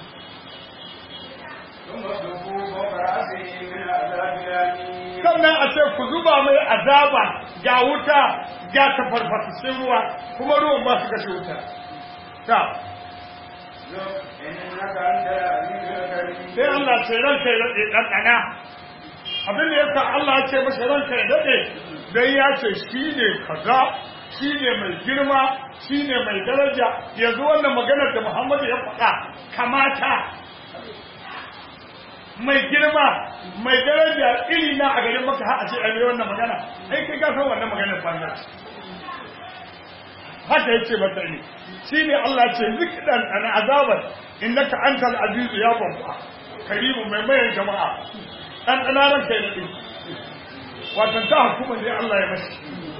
ثم صفوا فوق رأسه من عذاب الأليم sannan a ce ku zuba mai azaba ga wuta ga tafarfasassun ruwa kuma ruwan ba su kashe wuta ta إنك أنت العزيز الكريم sai Allah ce ranka ya daɗe ɗanɗana abin da yasa Allah ya ce masa ranka ya daɗe dan ya ce shi ne kaza shi ne mai girma shi ne mai daraja yanzu wannan maganar da Muhammadu ya faɗa kamata mai girma mai daraja iri na a garin maka har a ce a yi wannan magana ai kai ka san wannan maganar banza ce haka ya ce mata ne shi ne Allah ce zikidan an azabar innaka antal azizu ya babba karimu mai mayan jama'a dan danaran kai da din wato ta hukuma ne Allah ya mashi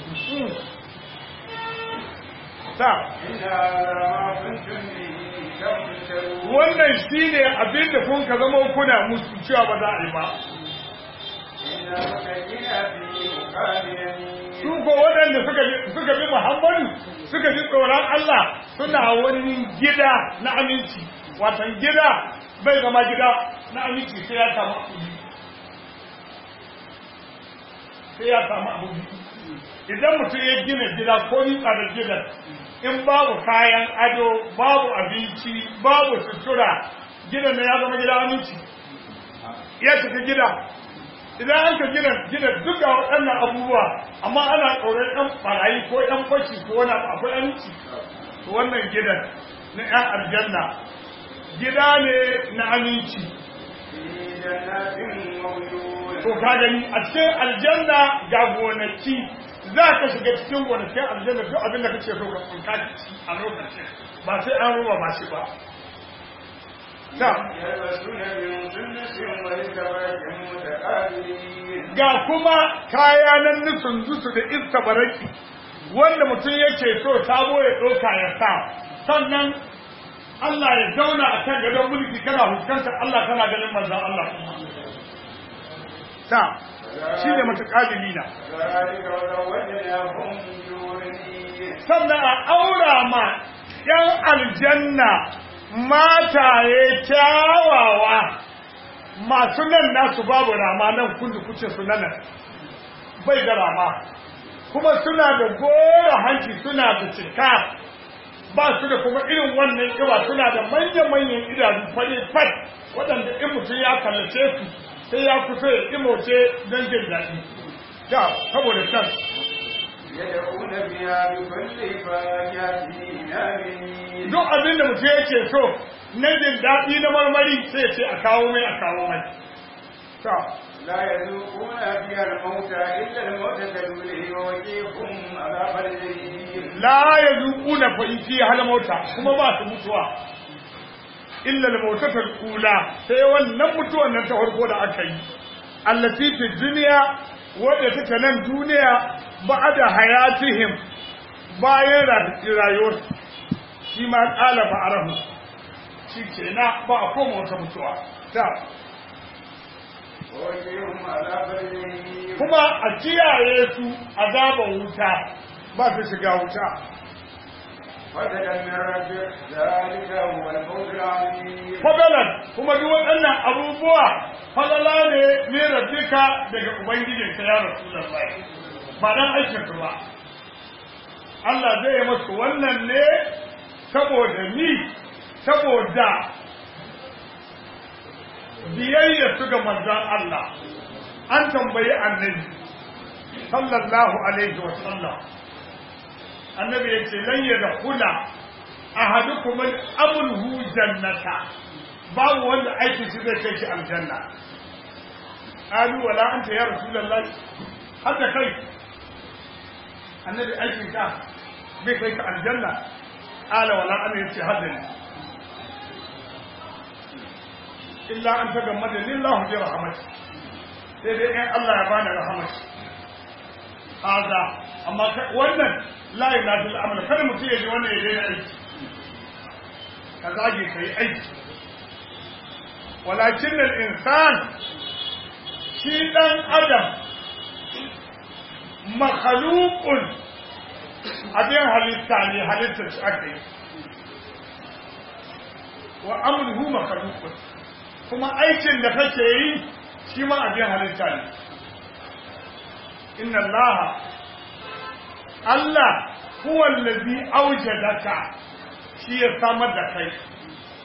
ta إن هذا ما كنتم به تمترون wannan shine abin da kun ka zama kuna musu cewa ba za a yi ba إن المتقين في مقام su يمين ko waɗanda suka bi suka bi Muhammadu suka ji tsoron Allah suna wani gida na aminci watan gida bai zama gida na aminci sai ya samu abu biyu. sai ya samu abu biyu. idan mutum ya gina gida ko yi da gidan in babu kayan ado babu abinci babu sutura gidan na ya zama gida aminci ya cika gida idan an ka gina gina duka waɗannan abubuwa amma ana tsoron ɗan ɓarayi ko ɗan fashi ko wani abu akwai aminci to wannan gidan na ƴan aljanna gida ne na aminci في جنات وعيون to ka gani a cikin aljanna ga gonaki za ka shiga cikin gonakin aljanna duk abin da kake so ka tsinka ka ci a lokacin ba sai an ruwa ba shi ba ta يلبسون من سندس واستبرق متقابلين ga kuma kaya nan nufin zusu da iska baraki wanda mutum yake so sabo ya ɗauka ya sa sannan Allah ya zauna a kan gadon mulki kana fuskantar Allah kana ganin manzan Allah ta shi ne matakalili na ذلك وزوجناهم بحور عين sannan a aura ma ‘yan aljanna mataye kyawawa masu nan nasu babu rama nan kundu kuce su nan bai da rama kuma suna da gora hanci suna da cika ba su da kuma irin wannan kiba suna da manya-manyan idanu fari fat waɗanda in mutum ya kallace su sai ya kusa ya imoce don jin daɗi da saboda can يدعون بها بكل فاكهة آمنين duk abin da mutum yake so na jin daɗi na marmari sai ya ce a kawo mai a kawo mai ta لا يذوقون فيها الموت إلا الموتة الأولى ووقيهم عذاب الجحيم la ya zuƙu na fa'iki hal mauta kuma ba su mutuwa illa da mautatar kula sai wannan mutuwan nan ta farko da aka yi allati fi duniya wadda take nan duniya ba'da hayatihim bayan rayuwar shi ma ƙala ba'arahu shi ke na ba a koma wata mutuwa ta ووقيهم عذاب الجحيم kuma a kiyaye su azaban wuta ba su shiga wuta فضلا من ربك ذلك هو الفوز العظيم fadalan kuma duk waɗannan abubuwa falala ne ne rabbika daga ubangijinka ya rasulullahi ba dan aikin ka ba Allah zai yi masu wannan ne saboda ni saboda biyayya su ga manzon Allah an tambayi annabi sallallahu alaihi wa sallam annabi ya ce lan yadkhula ahadukum al-amruhu jannata babu wanda aikin shi zai kai shi aljanna qalu wala anta ya rasulullahi haka kai annabi aikin ka bai kai ka aljanna qala wala ana yace hadani illa an tagammada lillahu bi rahmati sai dai in Allah ya bani rahmati haza amma kai- wannan la ilaha illa amal kada mutum ya ji wannan ya daina aiki ka zage ka yi aiki walakin insan shi ɗan adam makhalukun abin halitta ne halittar shi aka yi wa amurhu makhalukun kuma aikin da kake yi shi ma abin halitta ne inna allaha Allah huwa allazi aujadaka shi ya samar da kai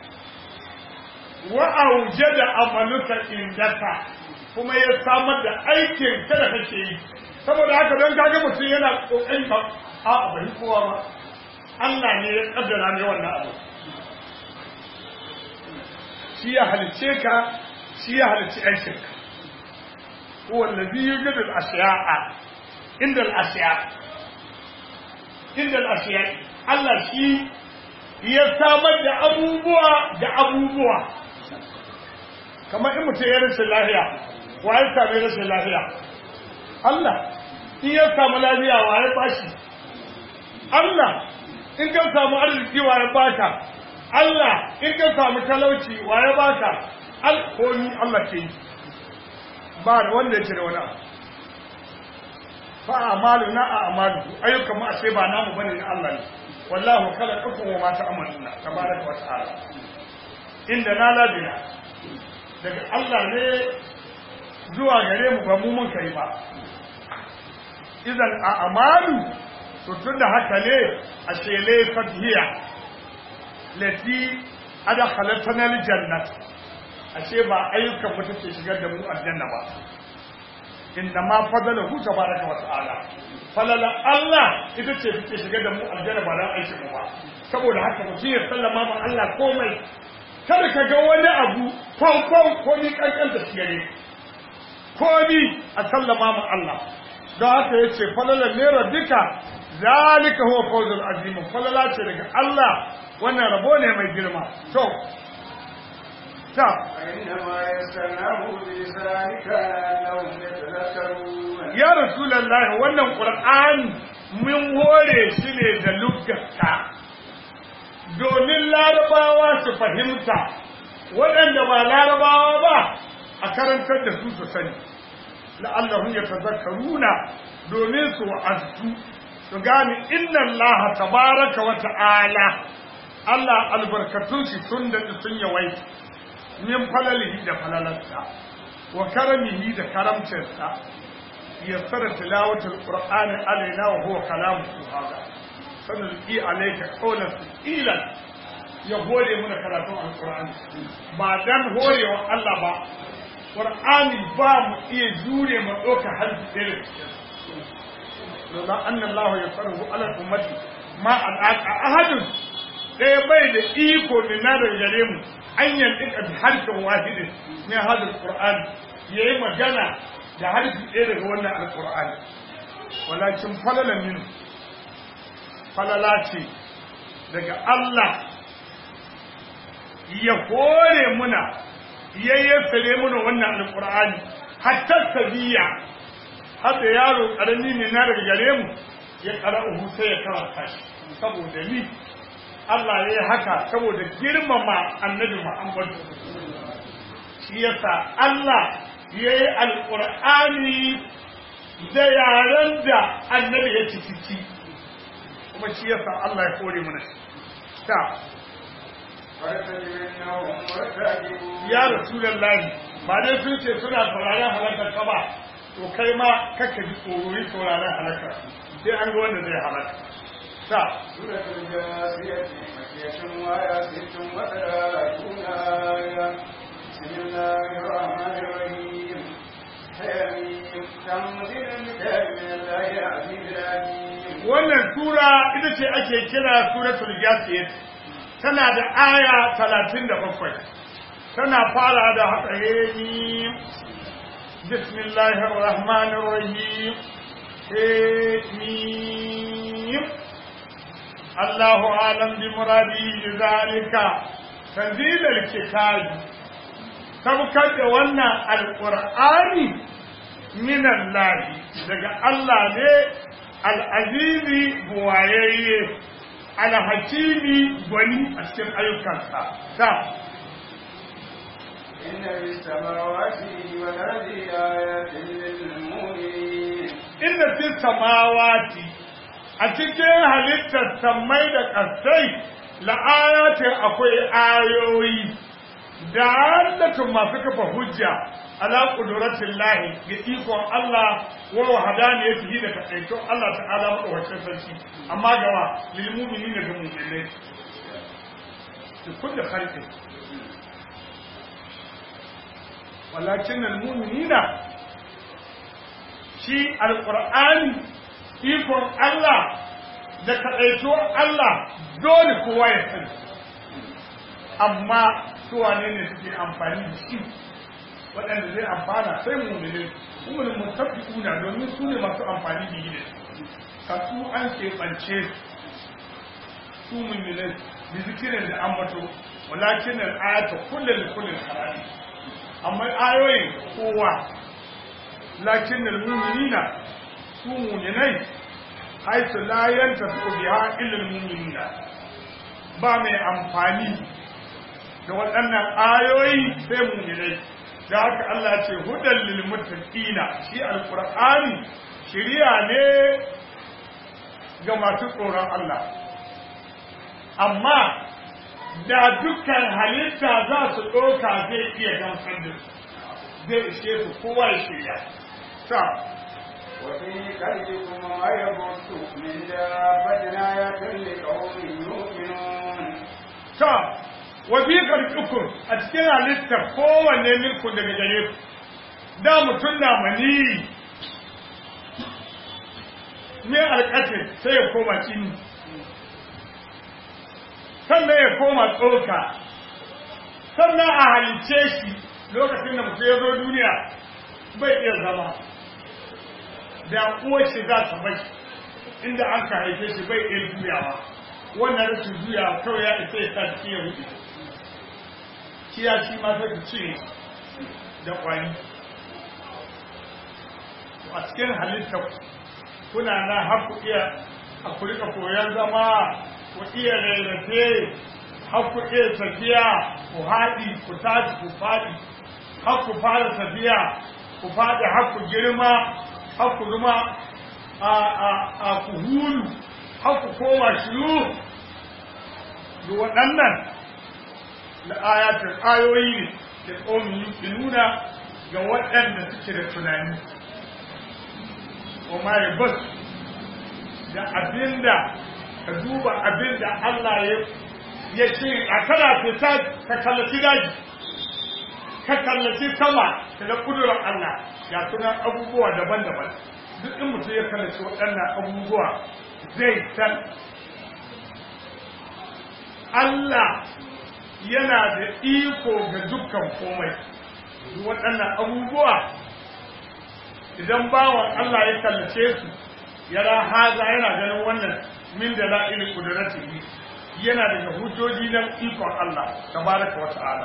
wa aujada amaluka indaka kuma ya samar da aikin ka da kake yi saboda haka don kaga mutum yana kokari ba a bai kowa ba Allah ne ya kaddara ne wannan abu shi ya halice ka shi ya halice aikin ka huwa allazi yujidu al-ashya'a inda al-ashya inda al-ashya Allah shi ya samar da abubuwa da abubuwa kamar in mutum ya rashin lafiya wa ya sami rashin lafiya Allah in ya samu lafiya wa ya bashi Allah in ka samu arziki wa ya baka Allah in ka samu talauci wa ya baka alkomi Allah ke yi ba da wanda ya cire wani abu fa amalu na a amalu ayyukan mu ashe ba namu bane na Allah ne wallahu khalaqakum wa ma ta'maluna tabaraka wa ta'ala inda na labina daga Allah ne zuwa gare mu ba mu mun kai ba idan a amalu to tunda haka ne a shele fatiya lati adkhalatna aljannah ashe ba ayyukan mu take shigar da mu aljanna ba inda ma fadalahu tabaraka wa ta'ala falala Allah ita ce take shigar da mu aljanna ba dan aikin mu ba saboda haka mutum ya sallama ma Allah komai kada ka ga wani abu kwankwan ko ni kankanta gare ko ni a sallama ma Allah don haka ya ce falala ne rabbika zalika huwa fawzul azim falala ce daga Allah wannan rabo ne mai girma to ta فإنما يسرناه بلسانك لعلهم يتذكرون ya rasulullahi wannan qur'ani mun hore shi ne da luggarka domin larabawa su fahimta waɗanda ba larabawa ba a karantar da su su sani la'allahum yatazakkaruna domin su wa'azu su gane inna allaha tabaraka wa ta'ala Allah albarkatun shi sun da sun yawaita min falalihi da falalarsa wa karamihi da karamcinsa yassara tilawatul qur'ani alaina wa huwa kalamuhu hada sanulqi alayka qawlan thiqilan ya hore muna karatun alqur'ani ba dan horewa Allah ba qur'ani ba mu iya jure mu doka harfi ɗaya lalla anna Allah yasaru ala ummati ma al'aqa ahadun ɗaya bai da iko min na daga gare mu an yantika bi harfin wahidin ne hadal qur'ani yayi magana da harfi ɗaya daga wannan alqur'ani walakin falala min falala ce daga Allah ya hore muna ya yassare muna wannan alqur'ani hatta sabiya hada yaro karami ne na daga gare mu ya qara'uhu sai ya karanta shi saboda ni Allah ya yi haka saboda girmama annabi Muhammad shi yasa Allah ya yi alƙur'ani da yaren da annabi ya ciki kuma shi yasa Allah ya kore mana shi ta ya rasulullahi ba dai sun ce suna sauraron halakar ka ba to kai ma kakka ji tsoro sauraron halakar sai an ga wanda zai halaka ta سورة الجاثية مكية وآية ست وثلاثون آية بسم الله الرحمن الرحيم حميم تنزيل الكتاب من الله العزيز العليم wannan sura ita ce ake kira suratul jasiyat tana da aya 37 tana fara da haka ni bismillahir rahmanir rahim ni Allahu alam bi muradi zalika tanzilul kitab sabkar da wannan alqur'ani min Allah daga Allah ne al'azizi buwayayye alhakimi gwani a cikin ayyukansa ta إن في السماوات والأرض آيات للمؤمنين inda fi samawati a cikin halittar sammai da ƙasai la'ayatin akwai ayoyi da hallatun masu kafa hujja ala ƙuduratin lahi ga ikon Allah wa wahadani ya fiye da kaɗaito Allah ta'ala maɗaukacin sarki amma gawa lilmumini ne ga mummunai da kulle harkin walakin almu'minina shi alqur'ani ikon Allah da kaɗaituwar Allah dole kowa ya sani amma su wane ne suke amfani da shi waɗanda zai amfana sai mu'minin mu'minin mutafi'una domin su ne masu amfani da yi ka su an keɓance su mu'minai da zikirin da ambato walakin al'ayata kullum kullum harari amma ayoyin kowa lakin al-mu'minina su mu'minai haitu la yantafi biha illa al-mu'minina ba mai amfani da waɗannan ayoyi sai mu'minai da haka Allah ce hudan lil muttaqina shi alqur'ani shiriya ne ga masu tsoron Allah amma da dukkan halitta za su ɗauka zai iya gamsar da su zai ishe su kowa ya shirya ta وفي كلبكم ما يبث من دابة آية لقوم يؤمنون ta wafi karkukun a cikin halittar kowanne milku daga gare ku da mutum na mani ne alƙatin sai ya koma cini sannan ya koma tsoka sannan a halice shi lokacin da mutum ya zo duniya bai iya zama da uwar shi za ta bai inda an ka haife shi bai iya juyawa wannan rashin juya kawai ya isa ya sa jiki ya rufe kiya shi ma sai ku cire da kwani a cikin halittar kuna na har ku iya a ku rika koyon zama ku iya rarrafe har ku iya tafiya ku haɗi ku tashi ku faɗi har ku fara tafiya ku faɗi har ku girma har ku zama a ku hulu har ku koma shiru da waɗannan da ayatul ayoyi ne da tsohon nuna ga waɗanda suke da tunani kuma ya bas da abinda ka duba abinda Allah ya ce a kana fita ka kallaci daji ka kallaci sama ka ga kudurar Allah ya suna abubuwa daban-daban duk in mutum ya kallaci waɗannan abubuwa zai san Allah yana da iko ga dukkan komai waɗannan abubuwa idan bawan Allah ya kallace su yara haza yana ganin wannan min da la'ili kudratihi yana daga hujjoji na ikon Allah tabaraka wa ta'ala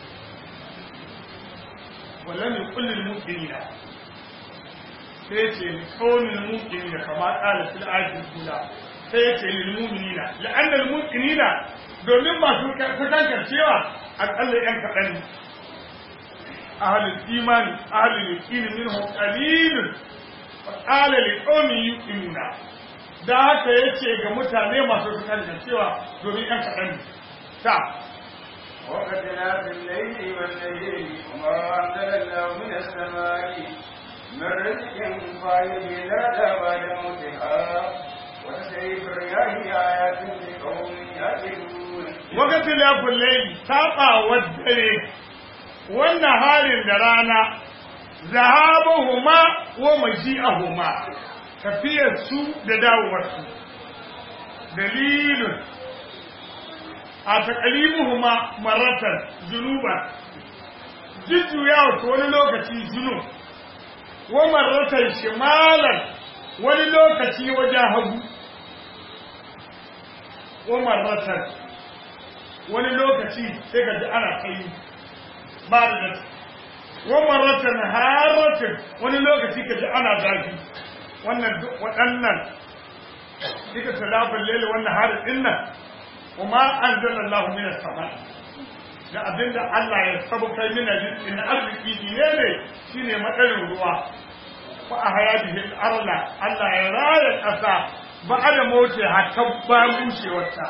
wallan yuqul lil mu'minina sai ce qawlul mu'minina kama qala fil ayatil ula sai ce lil mu'minina la'anna al mu'minina domin masu kusantar cewa akalla yan kaɗan ne ahalul imani ahalul yaqini minhum qalilun wa qala li qaumin yuqinuna da haka yace ga mutane masu kusantar cewa domin yan kaɗan ne ta وقتنا في الليل والليل وما أنزل الله من السماء من رزق فيحيي الأرض بعد موتها وتسريف الرياح آيات لقوم يعقلون wakati lafin laili saɓawar dare wannan halin da rana zahabahuma wa maji'ahuma tafiyar su da dawowar su dalilun a taƙalibuhuma maratar junuban jujjuyawa ta wani lokaci junub wa maratar shimalar wani lokaci wajen hagu wa maratar wani lokaci sai ka ji ana kai ba da datti wannan ratan haratin wani lokaci ka ji ana zafi wannan waɗannan duka talafin lele wannan harin din nan kuma an zala Allah mina sama da abinda Allah ya sabu kai mina rizqin arziki ne ne shine madarin ruwa fa a haya bihi arla Allah ya raya ƙasa ba da moce hatta ba bushewarta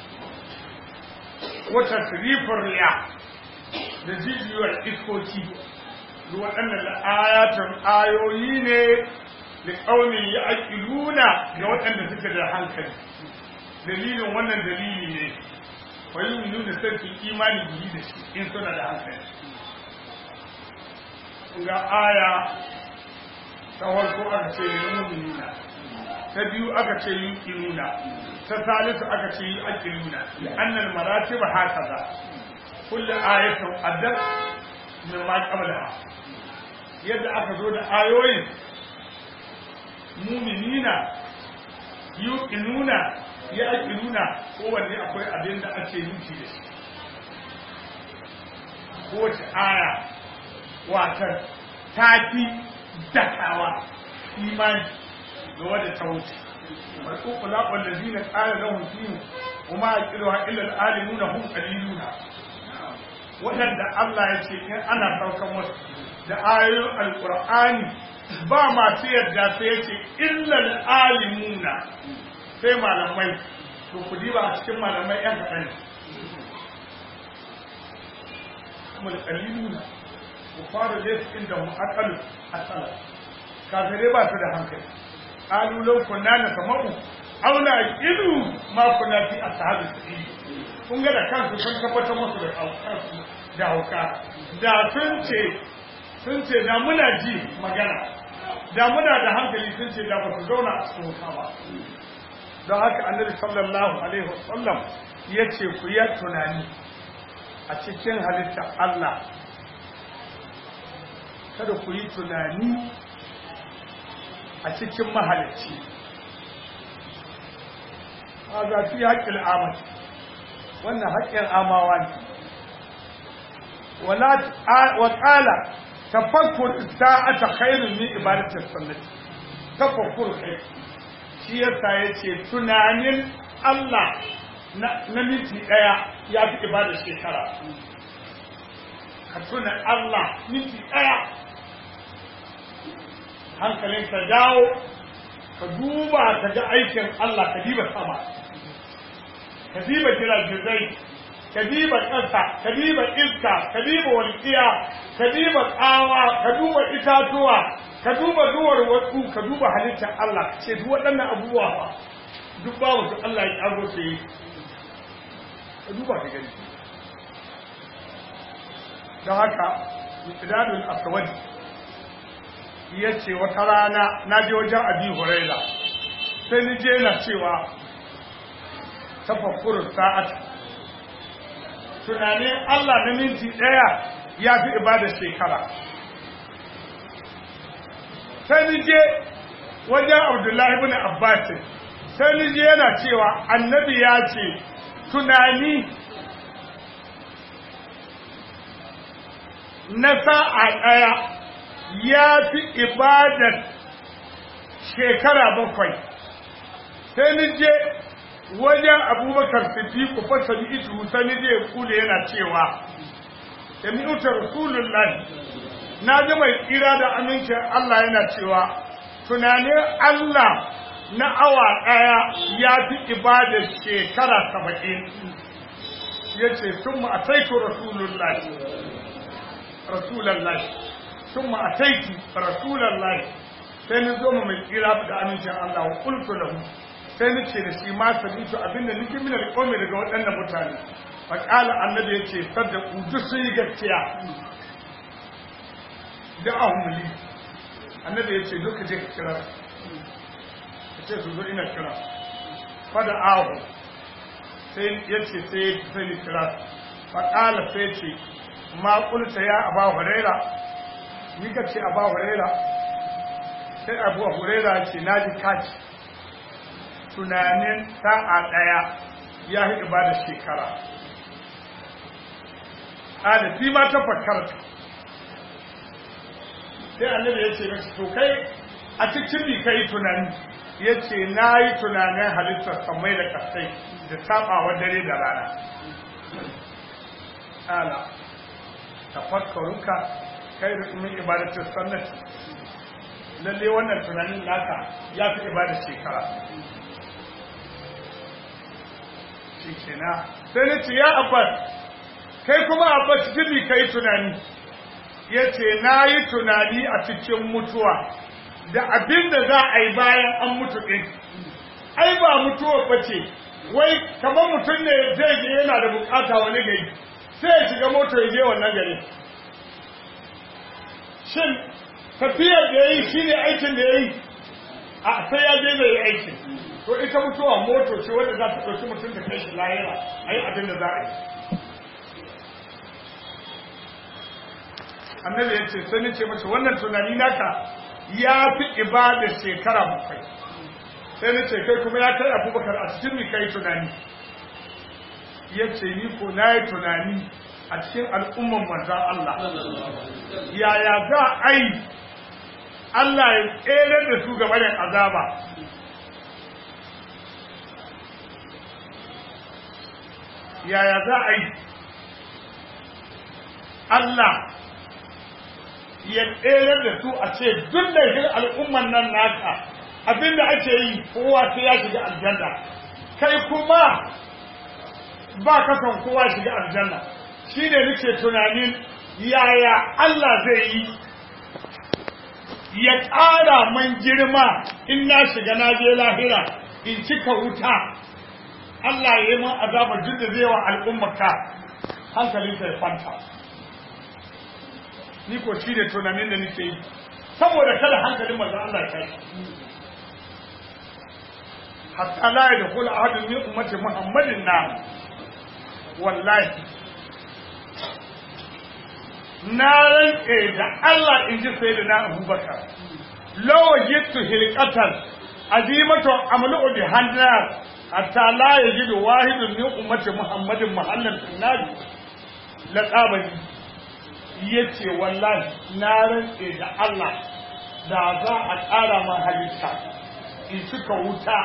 wata sirifin riya da jijiyar iskoki waɗannan ayatun ayoyi ne da ƙaunin ya aƙiluna ga waɗanda suke da hankali dalilin wannan dalili ne bayan nuna sarkin imani biyi da shi in suna da hankali ga aya ta farko aka ce mu'minina ta biyu aka ce yuqinuna ta salisu aka ce yuqinuna annal maratib hakaza kullu ayatin addar min ma qablaha yadda aka zo da ayoyin mu'minina yuqinuna yaqinuna kowanne akwai abin da ake nufi da shi kowace aya watar ta fi dakawa imani da wadda ta wuce marko kula wanda zina tsara lahun fiye kuma a kirwa ilal alimuna hun kaliluna waɗanda Allah ya ce in ana saukan wasu da ayoyin alƙur'ani ba masu yarda sai ya ce illal alimuna sai malamai to ku diba a cikin malamai yan kaɗan kuma da kaliluna ku fara zai inda mu akalu asala kafirai ba su da hankali qalu law kunna nasma'u aw naqilu ma kunna fi ashabi sabil kun ga da kansu sun tabbatar musu da kansu da hauka da sun ce sun ce da muna ji magana da muna da hankali sun ce da ba su zauna a cikin wuta ba don haka annabi sallallahu alaihi wasallam ya ce ku yi tunani a cikin halitta Allah kada ku yi tunani a cikin mahalicci a zafi haƙƙin amati wannan haƙƙin amawa ne wa ƙala tafakkur sa'ata khairun min ibadatis sunnati tafakkur khair shi yasa yace tunanin Allah na minti daya ya fi ibadar shekara ka tuna Allah minti daya hankalin ka dawo ka duba ka ga aikin Allah ka diba sama ka diba jiragizai ka diba ƙasa ka diba iska ka diba walƙiya ka diba tsawa ka duba itatuwa ka duba duwar wasu ka duba halittar Allah ce duk waɗannan abubuwa ba duk babu su Allah ya ƙago su yi ka duba ka gani don haka miqdadul aswad ya ce wata rana na je wajen abi huraira sai ni je na cewa tafakkurus sa'at tunanin Allah na minti ɗaya ya fi ibadar shekara sai ni je wajen abdullahi ibn abbas sai ni je yana cewa annabi ya ce tunani na sa'a ɗaya ya fi ibadar shekara bakwai sai ni je wajen abubakar siddiqu fa sami itu sai ni je kula yana cewa sami uta rasulullahi na ji mai tsira da amincin Allah yana cewa tunanin Allah na awa ɗaya ya fi ibadar shekara saba'in ya ce sun ma'ataitu rasulullahi rasulullahi sun ma'ataitu rasulullahi sai ni zo mai tsira da amincin Allah wa kultu lahu sai ni ce da shi ma sabitu abinda nake mina da kome daga waɗannan mutane fa qala annabi yace sadda duk sun yi gaskiya da ahumli annabi yace duka je ka kira ka ce su zo ina kira fa da ahu sai yace sai sai ni kira fa qala sai ce ma qulta ya aba huraira ni ka ce aba huraira sai abu huraira ce naji kaci tunanin sa'a ɗaya ya yi ibada shekara. Ƙadafi ma ta fakarta. Sai annabi ya ce mashi to kai a cikin bi ka yi tunani, ya ce na yi tunanin halittar samai da kasai da saɓawa dare da rana. Ƙala, tafakkarunka kai da min ibadatar sannati. Lalle wannan tunanin naka ya fi ibadar shekara. shi kenan sai na ce ya abbas kai kuma abbas cikin ka yi tunani ya ce na yi tunani a cikin mutuwa da abin da za a yi bayan an mutu ɗin ai ba mutuwa ba ce wai kamar mutum ne zai je yana da bukata wani gari sai ya shiga mota ya je wannan gari shin tafiyar da ya yi shi ne aikin da ya yi a sai ya je zai yi aikin to ita mutuwa moto ce wadda za ta ɗauki mutum da kai shi lahira a yi abin da za a yi annabi ya ce sai ni ce mace wannan tunani naka ya fi ibada shekara bakwai sai ni ce kai kuma ya kai abubakar a cikin mi kai tunani ya ce ni ko na yi tunani a cikin al'umman manzan Allah yaya za a yi Allah ya tsere da su gaba da azaba yaya za a yi Allah ya tsere da su a ce duk da shi al'umman nan naka abinda ake yi kowa sai ya shiga aljanna kai kuma ba ka son kowa shiga aljanna shi ne nake tunanin yaya Allah zai yi ya ƙara man girma in na shiga na je lahira in cika wuta Allah ya yi man azabar duk da zai wa al'ummaka hankalinta ya kwanta ni ko shi ne tunanin da nake yi saboda kada hankalin manzo Allah ya tashi hatta la yadkhul ahadun min ummati muhammadin na wallahi na rantse da Allah in ji sai da na abubakar lawa jittu hilqatan azimatu amlu bi hannar hatta la yajidu wahidun min ummati muhammadin mahallan tunnabi la qabani yace wallahi na rantse da Allah da za a ƙara man halitta in suka wuta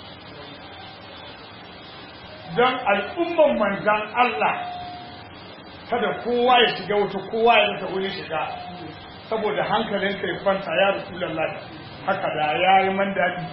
don al'umman manzan Allah kada kowa ya shiga wuta kowa ya rasa wurin shiga saboda hankalin kai kwanta ya rasulallah haka da ya yi man daɗi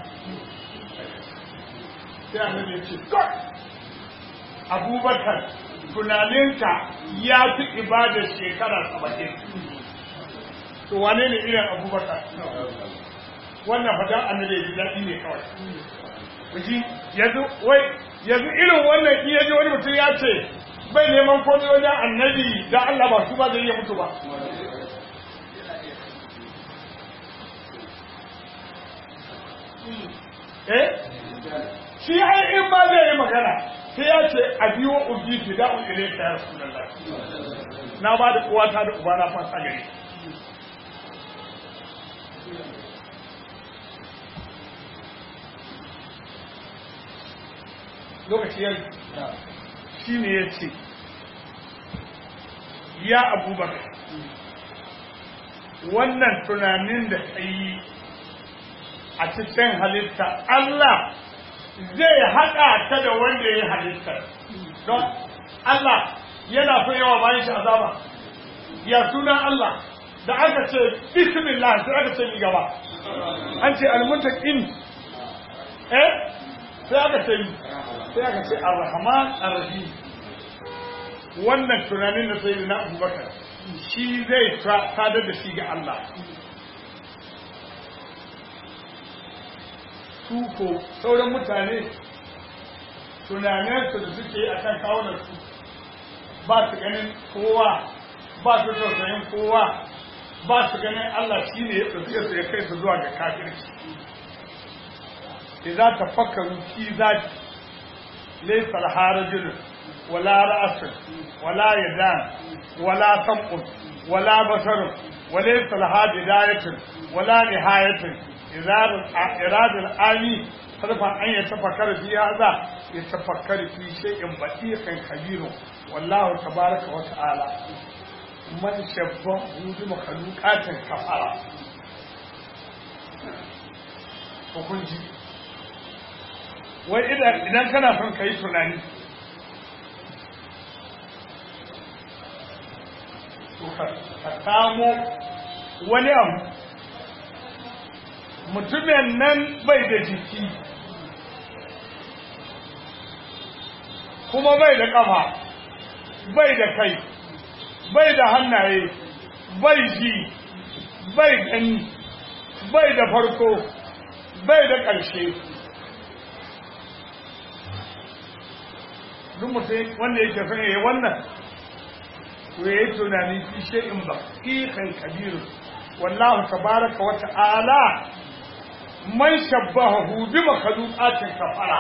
sai annabi ya ce god abubakar tunaninka ya fi ibadar shekara saba'in to wane ne irin abubakar wannan fadan annabi ya ji daɗi ne kawai kuji yanzu wai yanzu irin wannan iya ji wani mutum ya ce bai neman komai wajen annabi da Allah ba su ba zai iya mutu ba eh shi ai in ba zai yi magana sai ya ce a biyo ubi ki da un ile ta rasulullah na ba da uwata da uba na fasa gare lokaci yanzu shi ne ya ce ya abubakar wannan tunanin da ka yi a cikin halitta Allah zai haɗa ta da wanda ya yi halittar don Allah yana so yawa bayan shi azaba ya sunan Allah da aka ce bismillah sai aka ce mi gaba an ce almuntaqin eh sai aka ce sai aka ce ar-rahman ar-rahim wannan tunanin da sai na abubakar shi zai sadar da shi ga Allah su ko sauran mutane tunaninsu da suke a kan kawunansu ba su ganin kowa ba su tausayin kowa ba su ganin Allah shi ne ya ɗauke su ya kai su zuwa ga kafirci idza tafakkaru fi zati laysa al-harajul wala ra'sun wala yadan wala sam'un wala basarun وليس لها بداية ولا نهاية إرادة الآمي صرف أن يتفكر في هذا يتفكر في شيء بطيق كبير والله تبارك وتعالى من شبه بمخلوقات كفارة hukunci wai idan kana son ka yi tunani ka samo wani abu mutumin nan bai da jiki kuma bai da ƙafa bai da kai bai da hannaye bai ji bai gani bai da farko bai da ƙarshe duk mutum wanda yake son yayi wannan to yayi tunani fi shay'in baqiqan kabir wallahu tabaraka wa ta'ala man shabbahu bi makhluqatin kafara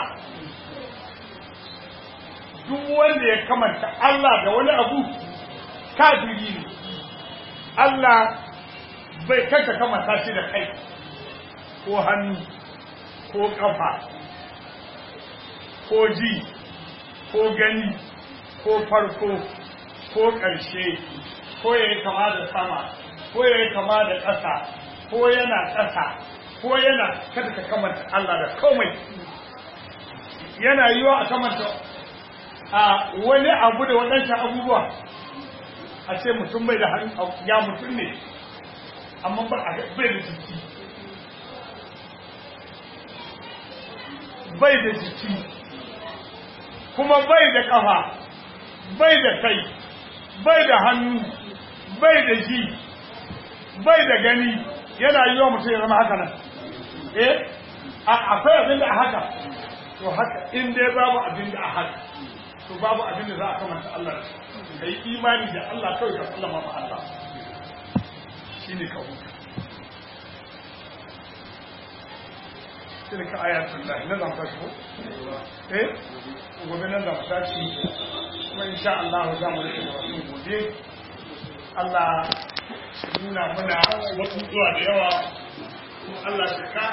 duk wanda ya kamanta Allah da wani abu kafiri ne Allah bai kanka kamanta shi da kai ko hannu ko kafa ko ji ko gani ko farko ko ƙarshe ko ya yi kama da sama ko ya yi kama da ƙasa ko yana ƙasa ko yana kada ka kamanta Allah da komai yana yiwa a kamanta a wani abu da waɗancan abubuwa a ce mutum bai da hannu ya mutum ne amma ba a bai da jiki bai da jiki kuma bai da ƙafa bai da kai bai da hannu bai da ji bai da gani yana yi wa mutum ya zama haka nan eh akwai abin da a haka to haka in dai babu abin da a haka to babu abin da za a kamanta Allah da yi imani da Allah kawai ka sallama ma Allah shi ne ka huta tilka ayatul lahi nan zan tashi ko eh gobe nan zan tashi kuma insha Allah za mu rike da wasu gobe Allah nuna mana wasu zuwa da yawa Allah shi ka